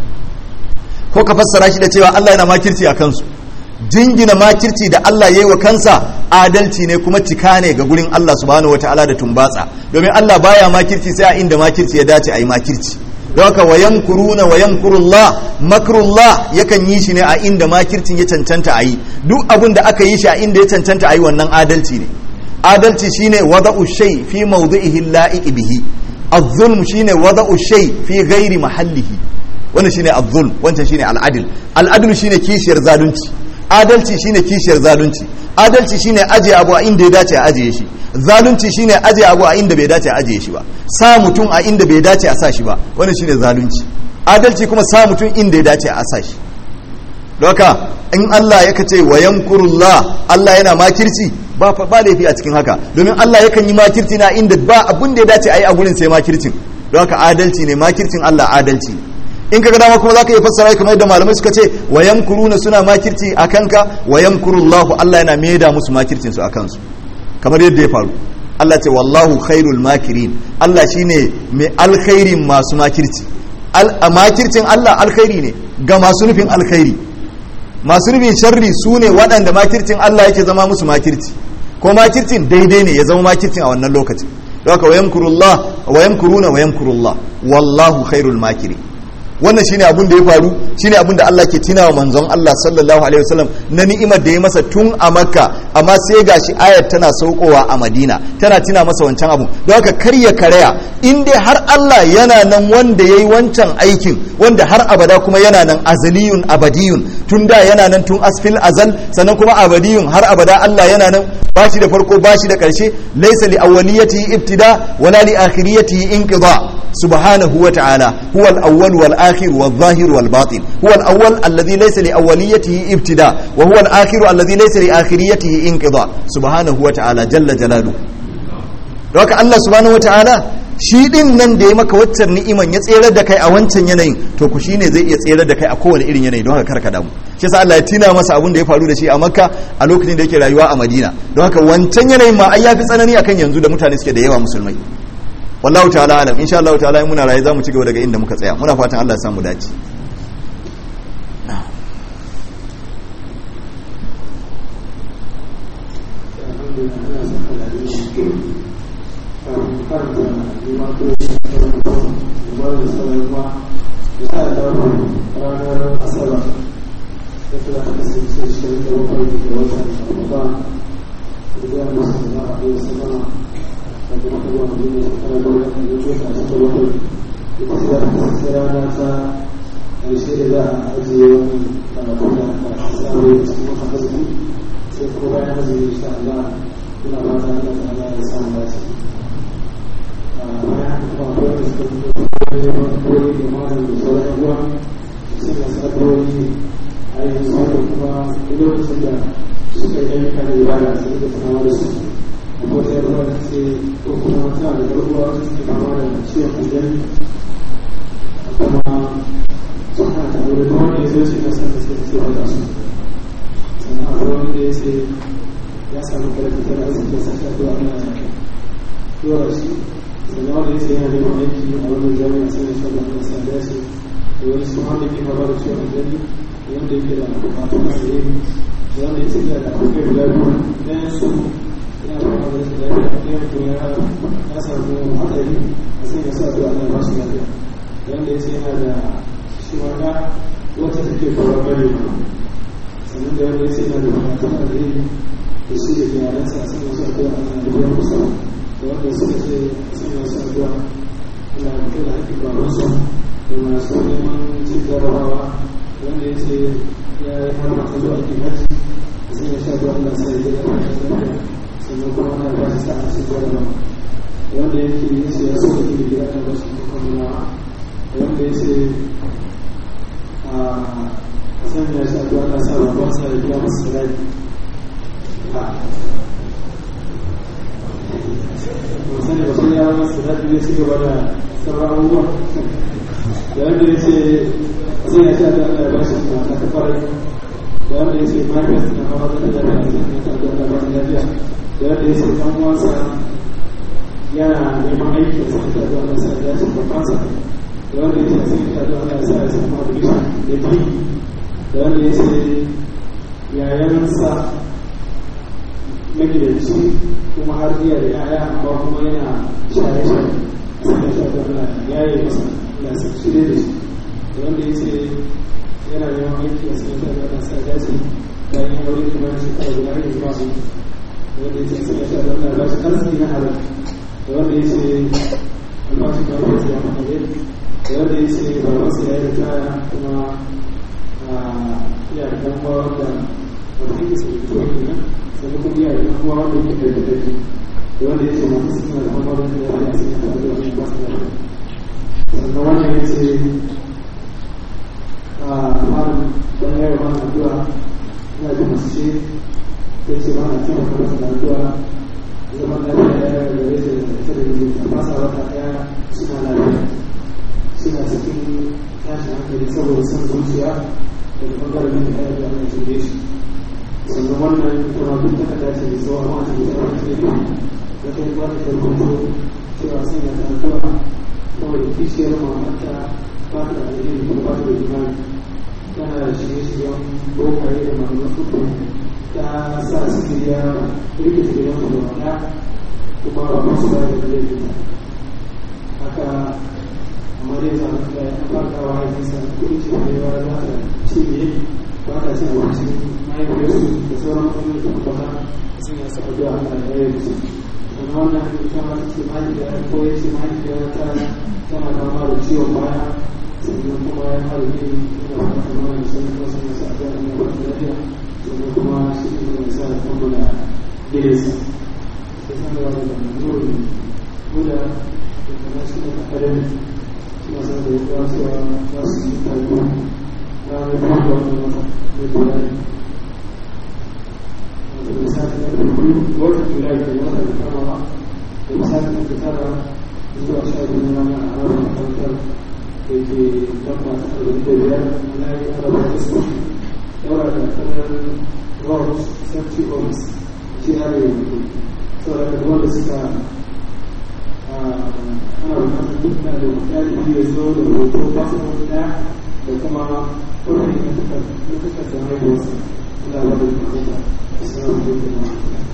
ko ka fassara shi da cewa Allah yana makirci a kansu jingina makirci da Allah yayi wa kansa adalci ne kuma cika ne ga gurin Allah subhanahu wataala da tumbatsa domin Allah baya makirci sai a inda makirci ya dace a yi makirci don haka wayan kuruna wayan kurullah makrullah yakan yi shi ne a inda makircin ya cancanta a yi duk abin da aka yi shi a inda ya cancanta a yi wannan adalci ne adalci shine wada'u shay fi mawdi'ihi la'iq bihi az-zulm shine wada'u shay fi ghairi mahallihi wannan shine az-zulm wancan shine al-adl al-adl shine kishiyar zalunci adalci shine kishiyar zalunci adalci shine ajiye abu a inda ya dace a ajiye shi zalunci shine ajiye abu a inda bai dace a ajiye shi ba sa mutum a inda bai dace a sa shi ba wannan shine zalunci adalci kuma sa mutum inda ya dace a sa shi doka in Allah ya kace wa yamkurullah Allah yana makirci ba ba laifi a cikin haka domin Allah yakan yi makirci na inda ba abun da ya dace a yi a gurin sai makircin don haka adalci ne makircin Allah adalci in kaga dama kuma zaka iya fassara kamar yadda malamai suka ce wa yamkuruna suna makirci a kanka wa yamkurullahu Allah yana maida musu makircin su a kansu kamar yadda ya faru Allah ce wallahu khairul makirin Allah shine mai alkhairin masu makirci makircin Allah alkhairi ne ga masu nufin alkhairi masu nufin sharri su ne waɗanda makircin Allah yake zama musu makirci ko makircin daidai ne ya zama makircin a wannan lokacin don haka wayamkurullah wayamkuruna wayamkurullah wallahu khairul makirin wannan shine abun da ya faru shine abun da Allah ke tunawa manzon Allah sallallahu alaihi wasallam na ni'imar da ya masa tun a Makka amma sai gashi ayat tana saukowa a Madina tana tuna masa wancan abu don haka kar ya karaya in dai har Allah yana nan wanda yayi wancan aikin wanda har abada kuma yana nan azaliyun abadiyun tun da yana nan tun asfil azal sannan kuma abadiyun har abada Allah yana nan bashi da farko bashi da karshe laysa li awwaliyatihi ibtida wala li akhiriyatihi inqida سبحانه وتعالى هو الأول والآخر والظاهر والباطن هو الأول الذي ليس لأوليته ابتداء وهو الآخر الذي ليس لآخريته انقضاء سبحانه وتعالى جل جلاله دوك الله سبحانه وتعالى shi din nan da ya maka waccan ni'iman ya tsere da kai a wancan yanayin to ku shine zai iya tsere da kai a kowane irin yanayi don haka karka damu shi yasa Allah ya tina masa abin da ya faru da shi a Makka a lokacin da yake rayuwa a Madina don haka wancan yanayin ma ai yafi tsanani akan yanzu da mutane suke da yawa musulmai wallahu ta'ala alam insha Allah ta'ala muna raye zamu ci gaba daga inda muka tsaya muna fatan Allah ya samu dace
haka amma dai za ka ya farkawa ya
mahaifiyata tana kama da ciwon baya sannan kuma ya fara ne ina fata mana da sun kuma sun sa da ne ba da lafiya sannan kuma shi ne da sa kuma da gidansa sai san da wani da nuri guda da kuma shi da akademi suna san da ya cewa za su yi taiko na mai kuma da wani mata da bayani da misali na biyu wata julai da wata da kamawa da misali da tara zuwa sha biyu na rana a ranar makarantar da ke lamba ta ɗari da biyar na yi arabar isko yawa da kanar ross safety office shi na yi yanzu saboda da wanda suka ana bukatar duk na da ɗalibi ya zo da hoto passport ɗaya da kuma ƙwarfi na takardar haihuwarsa ina ba da bukatar assalamu alaikum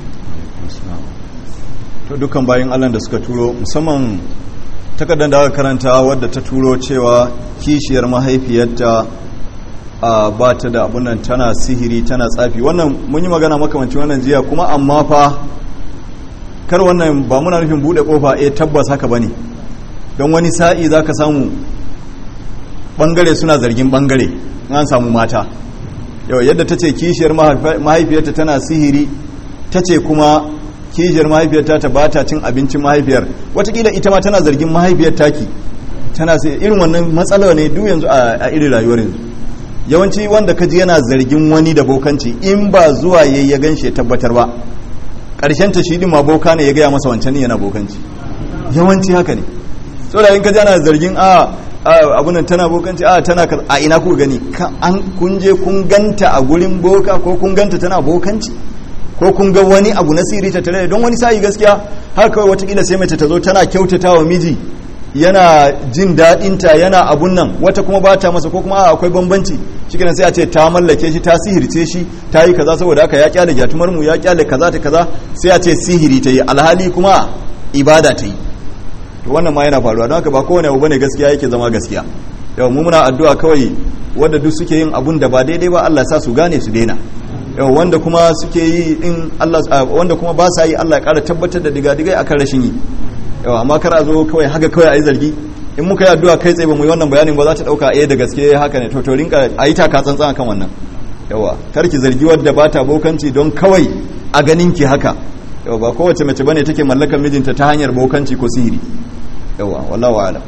to dukkan bayan allah da suka turo musamman takardar da aka karanta wadda ta turo cewa kishiyar mahaifiyarta a ba ta da abunan tana sihiri tana tsafi wannan mun yi magana makamancin wannan jiya kuma amma fa kar wannan ba muna nufin bude kofa eh tabbas haka bane don wani sa'i zaka samu bangare suna zargin bangare an samu mata yau yadda ta ce kishiyar mahaifiyarta tana sihiri ta ce kuma kishiyar mahaifiyarta ta ba ta cin abincin mahaifiyar watakila ita ma tana zargin mahaifiyar taki tana sai irin wannan matsala ne duk yanzu a irin rayuwar yanzu yawanci wanda ka ji yana zargin wani da bokanci in ba zuwa ya ya gan shi tabbatar ba ƙarshen ta shi din ma boka ne ya gaya masa wancan yana bokanci yawanci haka ne saboda in ka ji ana zargin a abunan tana bokanci a tana a ina ku gani an kun je kun ganta a gurin boka ko kun ganta tana bokanci ko kun ga wani abu na sirri ta tare don wani sa'i gaskiya har kawai watakila sai mace ta zo tana kyautata wa miji yana jin daɗinta yana abun nan wata kuma ba ta masa ko kuma akwai bambanci shi sai a ce ta mallake shi ta sihirce shi ta yi kaza saboda haka ya kyale gyatumar mu ya kyale kaza ta kaza sai a ce sihiri ta yi alhali kuma ibada ta yi to wannan ma yana faruwa don haka ba kowane abu bane gaskiya yake zama gaskiya yau mu muna addu'a kawai wanda duk suke yin abun da ba daidai ba Allah ya sa su gane su daina yau wanda kuma suke yi in Allah wanda kuma ba sa yi Allah ya ƙara tabbatar da digadigai akan rashin yi yau amma kar a zo kawai haka kawai ayi zargi in muka yi addu'a kai tsaye ba mu yi wannan bayanin ba za ta dauka eh da gaske haka ne to to rinka ayi taka tsantsan akan wannan yawa kar ki zargi wadda ba ta bokanci don kawai a ganin ki haka yawa ba kowace mace bane take mallakar mijinta ta hanyar bokanci ko sihiri yawa wallahu a'lam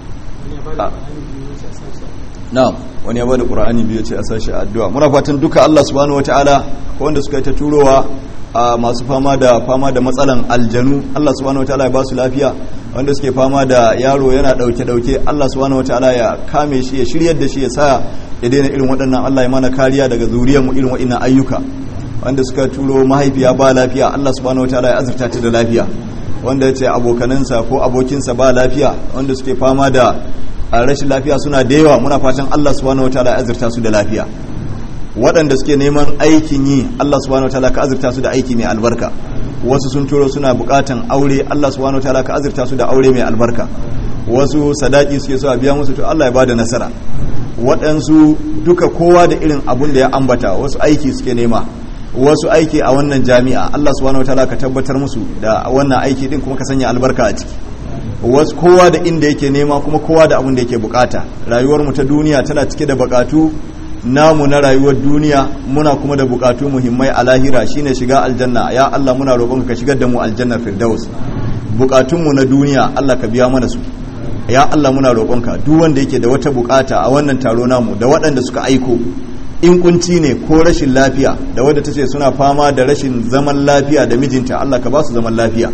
na'am wani ya bada qur'ani biyu ce a sashi addu'a muna fatan duka Allah subhanahu wataala ko wanda suka yi ta turowa a masu fama da fama da matsalan aljanu Allah subhanahu wataala ya ba su lafiya wanda suke fama da yaro yana dauke dauke Allah subhanahu wataala ya kame shi ya shiryar da shi ya sa ya daina irin waɗannan Allah ya mana kariya daga zuriyar mu irin waɗannan ayyuka wanda suka turo mahaifiya ba lafiya Allah subhanahu wataala ya azurta ta da lafiya wanda ya ce abokanansa ko abokinsa ba lafiya wanda suke fama da a rashin lafiya suna da yawa muna fatan Allah subhanahu wataala ya azurta su da lafiya waɗanda suke neman aikin yi Allah subhanahu wataala ka azurta su da aiki mai albarka wasu sun turo suna buƙatan aure Allah subhanahu wataala ka azurta su da aure mai albarka wasu sadaki suke so a biya musu to Allah ya bada nasara waɗansu duka kowa da irin abun da ya ambata wasu aiki suke nema wasu aiki a wannan jami'a Allah subhanahu wataala ka tabbatar musu da wannan aiki din kuma ka sanya albarka a ciki wasu kowa da inda yake nema kuma kowa da abin da yake bukata rayuwar mu ta duniya tana cike da bukatu namu na rayuwar duniya muna kuma da bukatu muhimmai a lahira shine shiga aljanna ya Allah muna roƙon ka shigar da mu aljannar firdaus bukatun mu na duniya Allah ka biya mana su ya Allah muna roƙon ka duk wanda yake da wata bukata a wannan taro namu da waɗanda suka aiko in kunci ne ko rashin lafiya da wadda tace suna fama da rashin zaman lafiya da mijinta Allah ka ba su zaman lafiya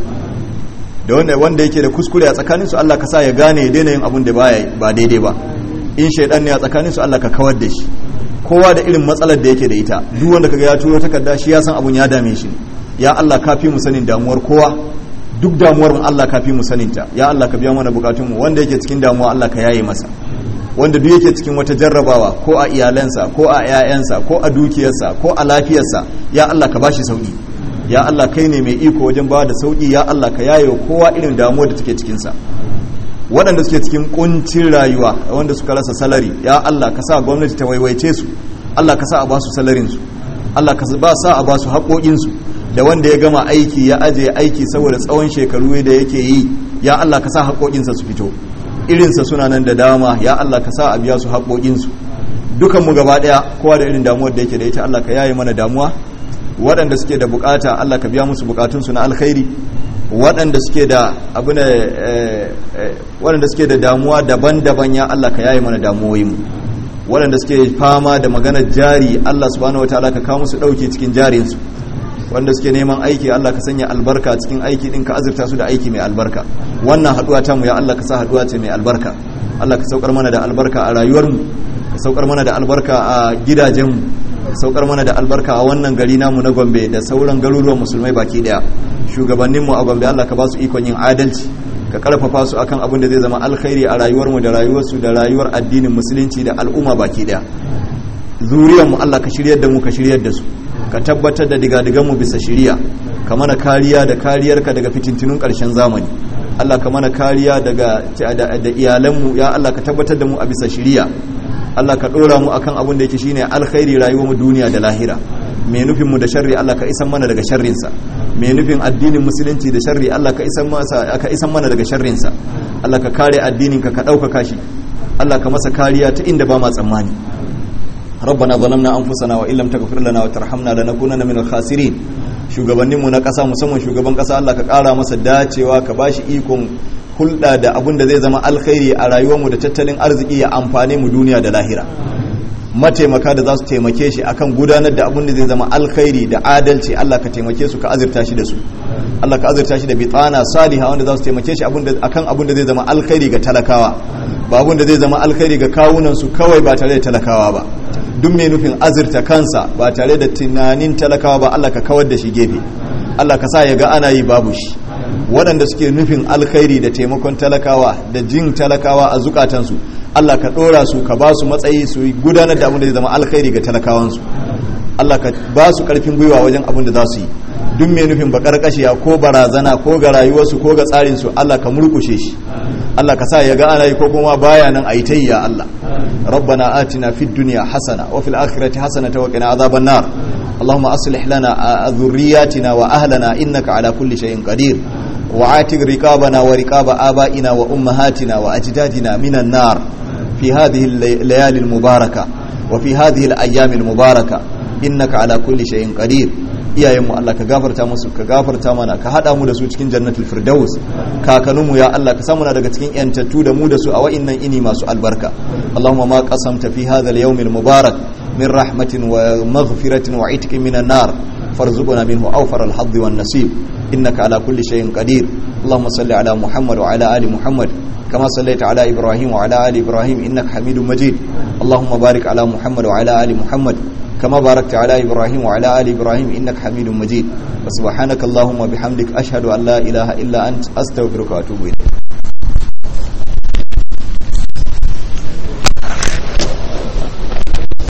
da wanda wanda yake da kuskure a tsakaninsu Allah ka sa ya gane ya daina yin abun da ba daidai ba in shaidan ne a tsakaninsu Allah ka kawar da shi kowa da irin matsalar da yake da ita duk wanda kaga ya turo takarda shi ya san abun ya dame shi ya Allah ka fi mu sanin damuwar kowa duk damuwar mu Allah ka fi mu sanin ta ya Allah ka biya mana bukatun mu wanda yake cikin damuwa Allah ka yaye masa wanda duk yake cikin wata jarrabawa ko a iyalansa ko a 'ya'yansa ko a dukiyarsa ko a lafiyarsa ya Allah ka bashi sauki ya Allah kai ne mai iko wajen ba da sauki ya Allah ka yaye kowa irin damuwar da take cikinsa waɗanda suke cikin kuncin rayuwa wanda suka rasa salari ya Allah ka sa gwamnati ta waiwaice su Allah ka sa a ba su salarinsu Allah ka ba sa a ba su haƙoƙinsu da wanda ya gama aiki ya aje aiki saboda tsawon shekaru da yake yi ya Allah ka sa haƙoƙinsa su fito irinsa suna nan da dama ya Allah ka sa a biya su haƙoƙinsu dukan mu gaba ɗaya kowa da irin damuwar da yake da ita Allah ka yaye mana damuwa waɗanda suke da bukata Allah ka biya musu bukatunsu na alkhairi waɗanda suke da abu ne waɗanda suke da damuwa daban-daban ya Allah ka yaye mana damuwoyin waɗanda suke fama da maganar jari Allah subhanahu wataala ka kawo musu ɗauke cikin jarinsu wanda suke neman aiki Allah ka sanya albarka cikin aiki din ka azurta su da aiki mai albarka wannan haduwa ta mu ya Allah ka sa haduwa ce mai albarka Allah ka saukar mana da albarka a rayuwarmu ka saukar mana da albarka a gidajenmu ka saukar mana da albarka a wannan gari namu na Gombe da sauran garuruwan musulmai baki daya shugabanninmu a Gombe Allah ka ba su ikon yin adalci ka karfafa su akan abin da zai zama alkhairi a rayuwarmu da rayuwarsu da rayuwar addinin musulunci da al'umma baki daya zuriyarmu Allah ka shiryar da mu ka shiryar da su ka tabbatar da digadiganmu bisa shiriya ka mana kariya da kariyarka daga fitintunun ƙarshen zamani Allah ka mana kariya daga da iyalanmu ya Allah ka tabbatar da mu a bisa shiriya Allah ka ɗora mu akan abin da yake shine alkhairi rayuwarmu duniya da lahira mai nufin mu da sharri Allah ka isan mana daga sharrinsa mai nufin addinin musulunci da sharri Allah ka isan masa ka isan mana daga sharrinsa Allah ka kare addinin ka ka ɗaukaka shi Allah ka masa kariya ta inda ba ma tsammani ربنا ظلمنا انفسنا وان لم تغفر لنا وترحمنا لنكونن من الخاسرين shugabanninmu na ƙasa musamman shugaban ƙasa Allah ka ƙara masa dacewa ka bashi ikon hulɗa da abin da zai zama alkhairi a rayuwarmu da tattalin arziki ya amfane mu duniya da lahira mataimaka da za su taimake shi akan gudanar da abin da zai zama alkhairi da adalci Allah ka taimake su ka azurta shi da su Allah ka azurta shi da bitana saliha wanda za su taimake shi akan abin da zai zama alkhairi ga talakawa ba abin da zai zama alkhairi ga kawunan su kawai ba tare da talakawa ba duk mai nufin azurta kansa ba tare da tunanin talakawa ba Allah ka kawar da shi gefe Allah ka sa ya ga ana yi babu shi waɗanda suke nufin alkhairi da taimakon talakawa da jin talakawa a zukatansu Allah ka ɗora su ka ba su matsayi su gudanar da abin da zai zama alkhairi ga talakawansu Allah ka ba su ƙarfin gwiwa wajen abin da za su yi duk mai nufin bakar kashiya ko barazana ko ga rayuwarsu ko ga tsarinsu Allah ka murkushe shi Allah ka sa ya ga ana yi ko kuma baya nan a yi ta yi ya Allah rabbana atina fid dunya hasana wa fil akhirati hasana wa qina adhaban nar اللهم أصلح لنا ذرياتنا وأهلنا إنك على كل شيء قدير وعاتق رقابنا ورقاب آبائنا وأمهاتنا وأجدادنا من النار في هذه الليالي المباركة وفي هذه الأيام المباركة إنك على كل شيء قدير iyayenmu Allah ka gafarta musu ka gafarta mana ka hada mu da su cikin jannatul firdaus kakanninmu ya Allah ka samu na daga cikin yantattu da mu da su a wa'innan ini masu albarka Allahumma ma qasamta fi hadha al-yawm al-mubarak min rahmatin wa maghfiratin wa itqin minan nar farzuqna minhu awfar al-hadd wan nasib innaka ala kulli shay'in qadir Allahumma salli ala Muhammad wa ala ali Muhammad كما صليت على إبراهيم وعلى آل إبراهيم إنك حميد مجيد اللهم بارك على محمد وعلى آل محمد كما باركت على إبراهيم وعلى آل إبراهيم إنك حميد مجيد وسبحانك اللهم وبحمدك أشهد أن لا إله إلا أنت أستغفرك وأتوب إليك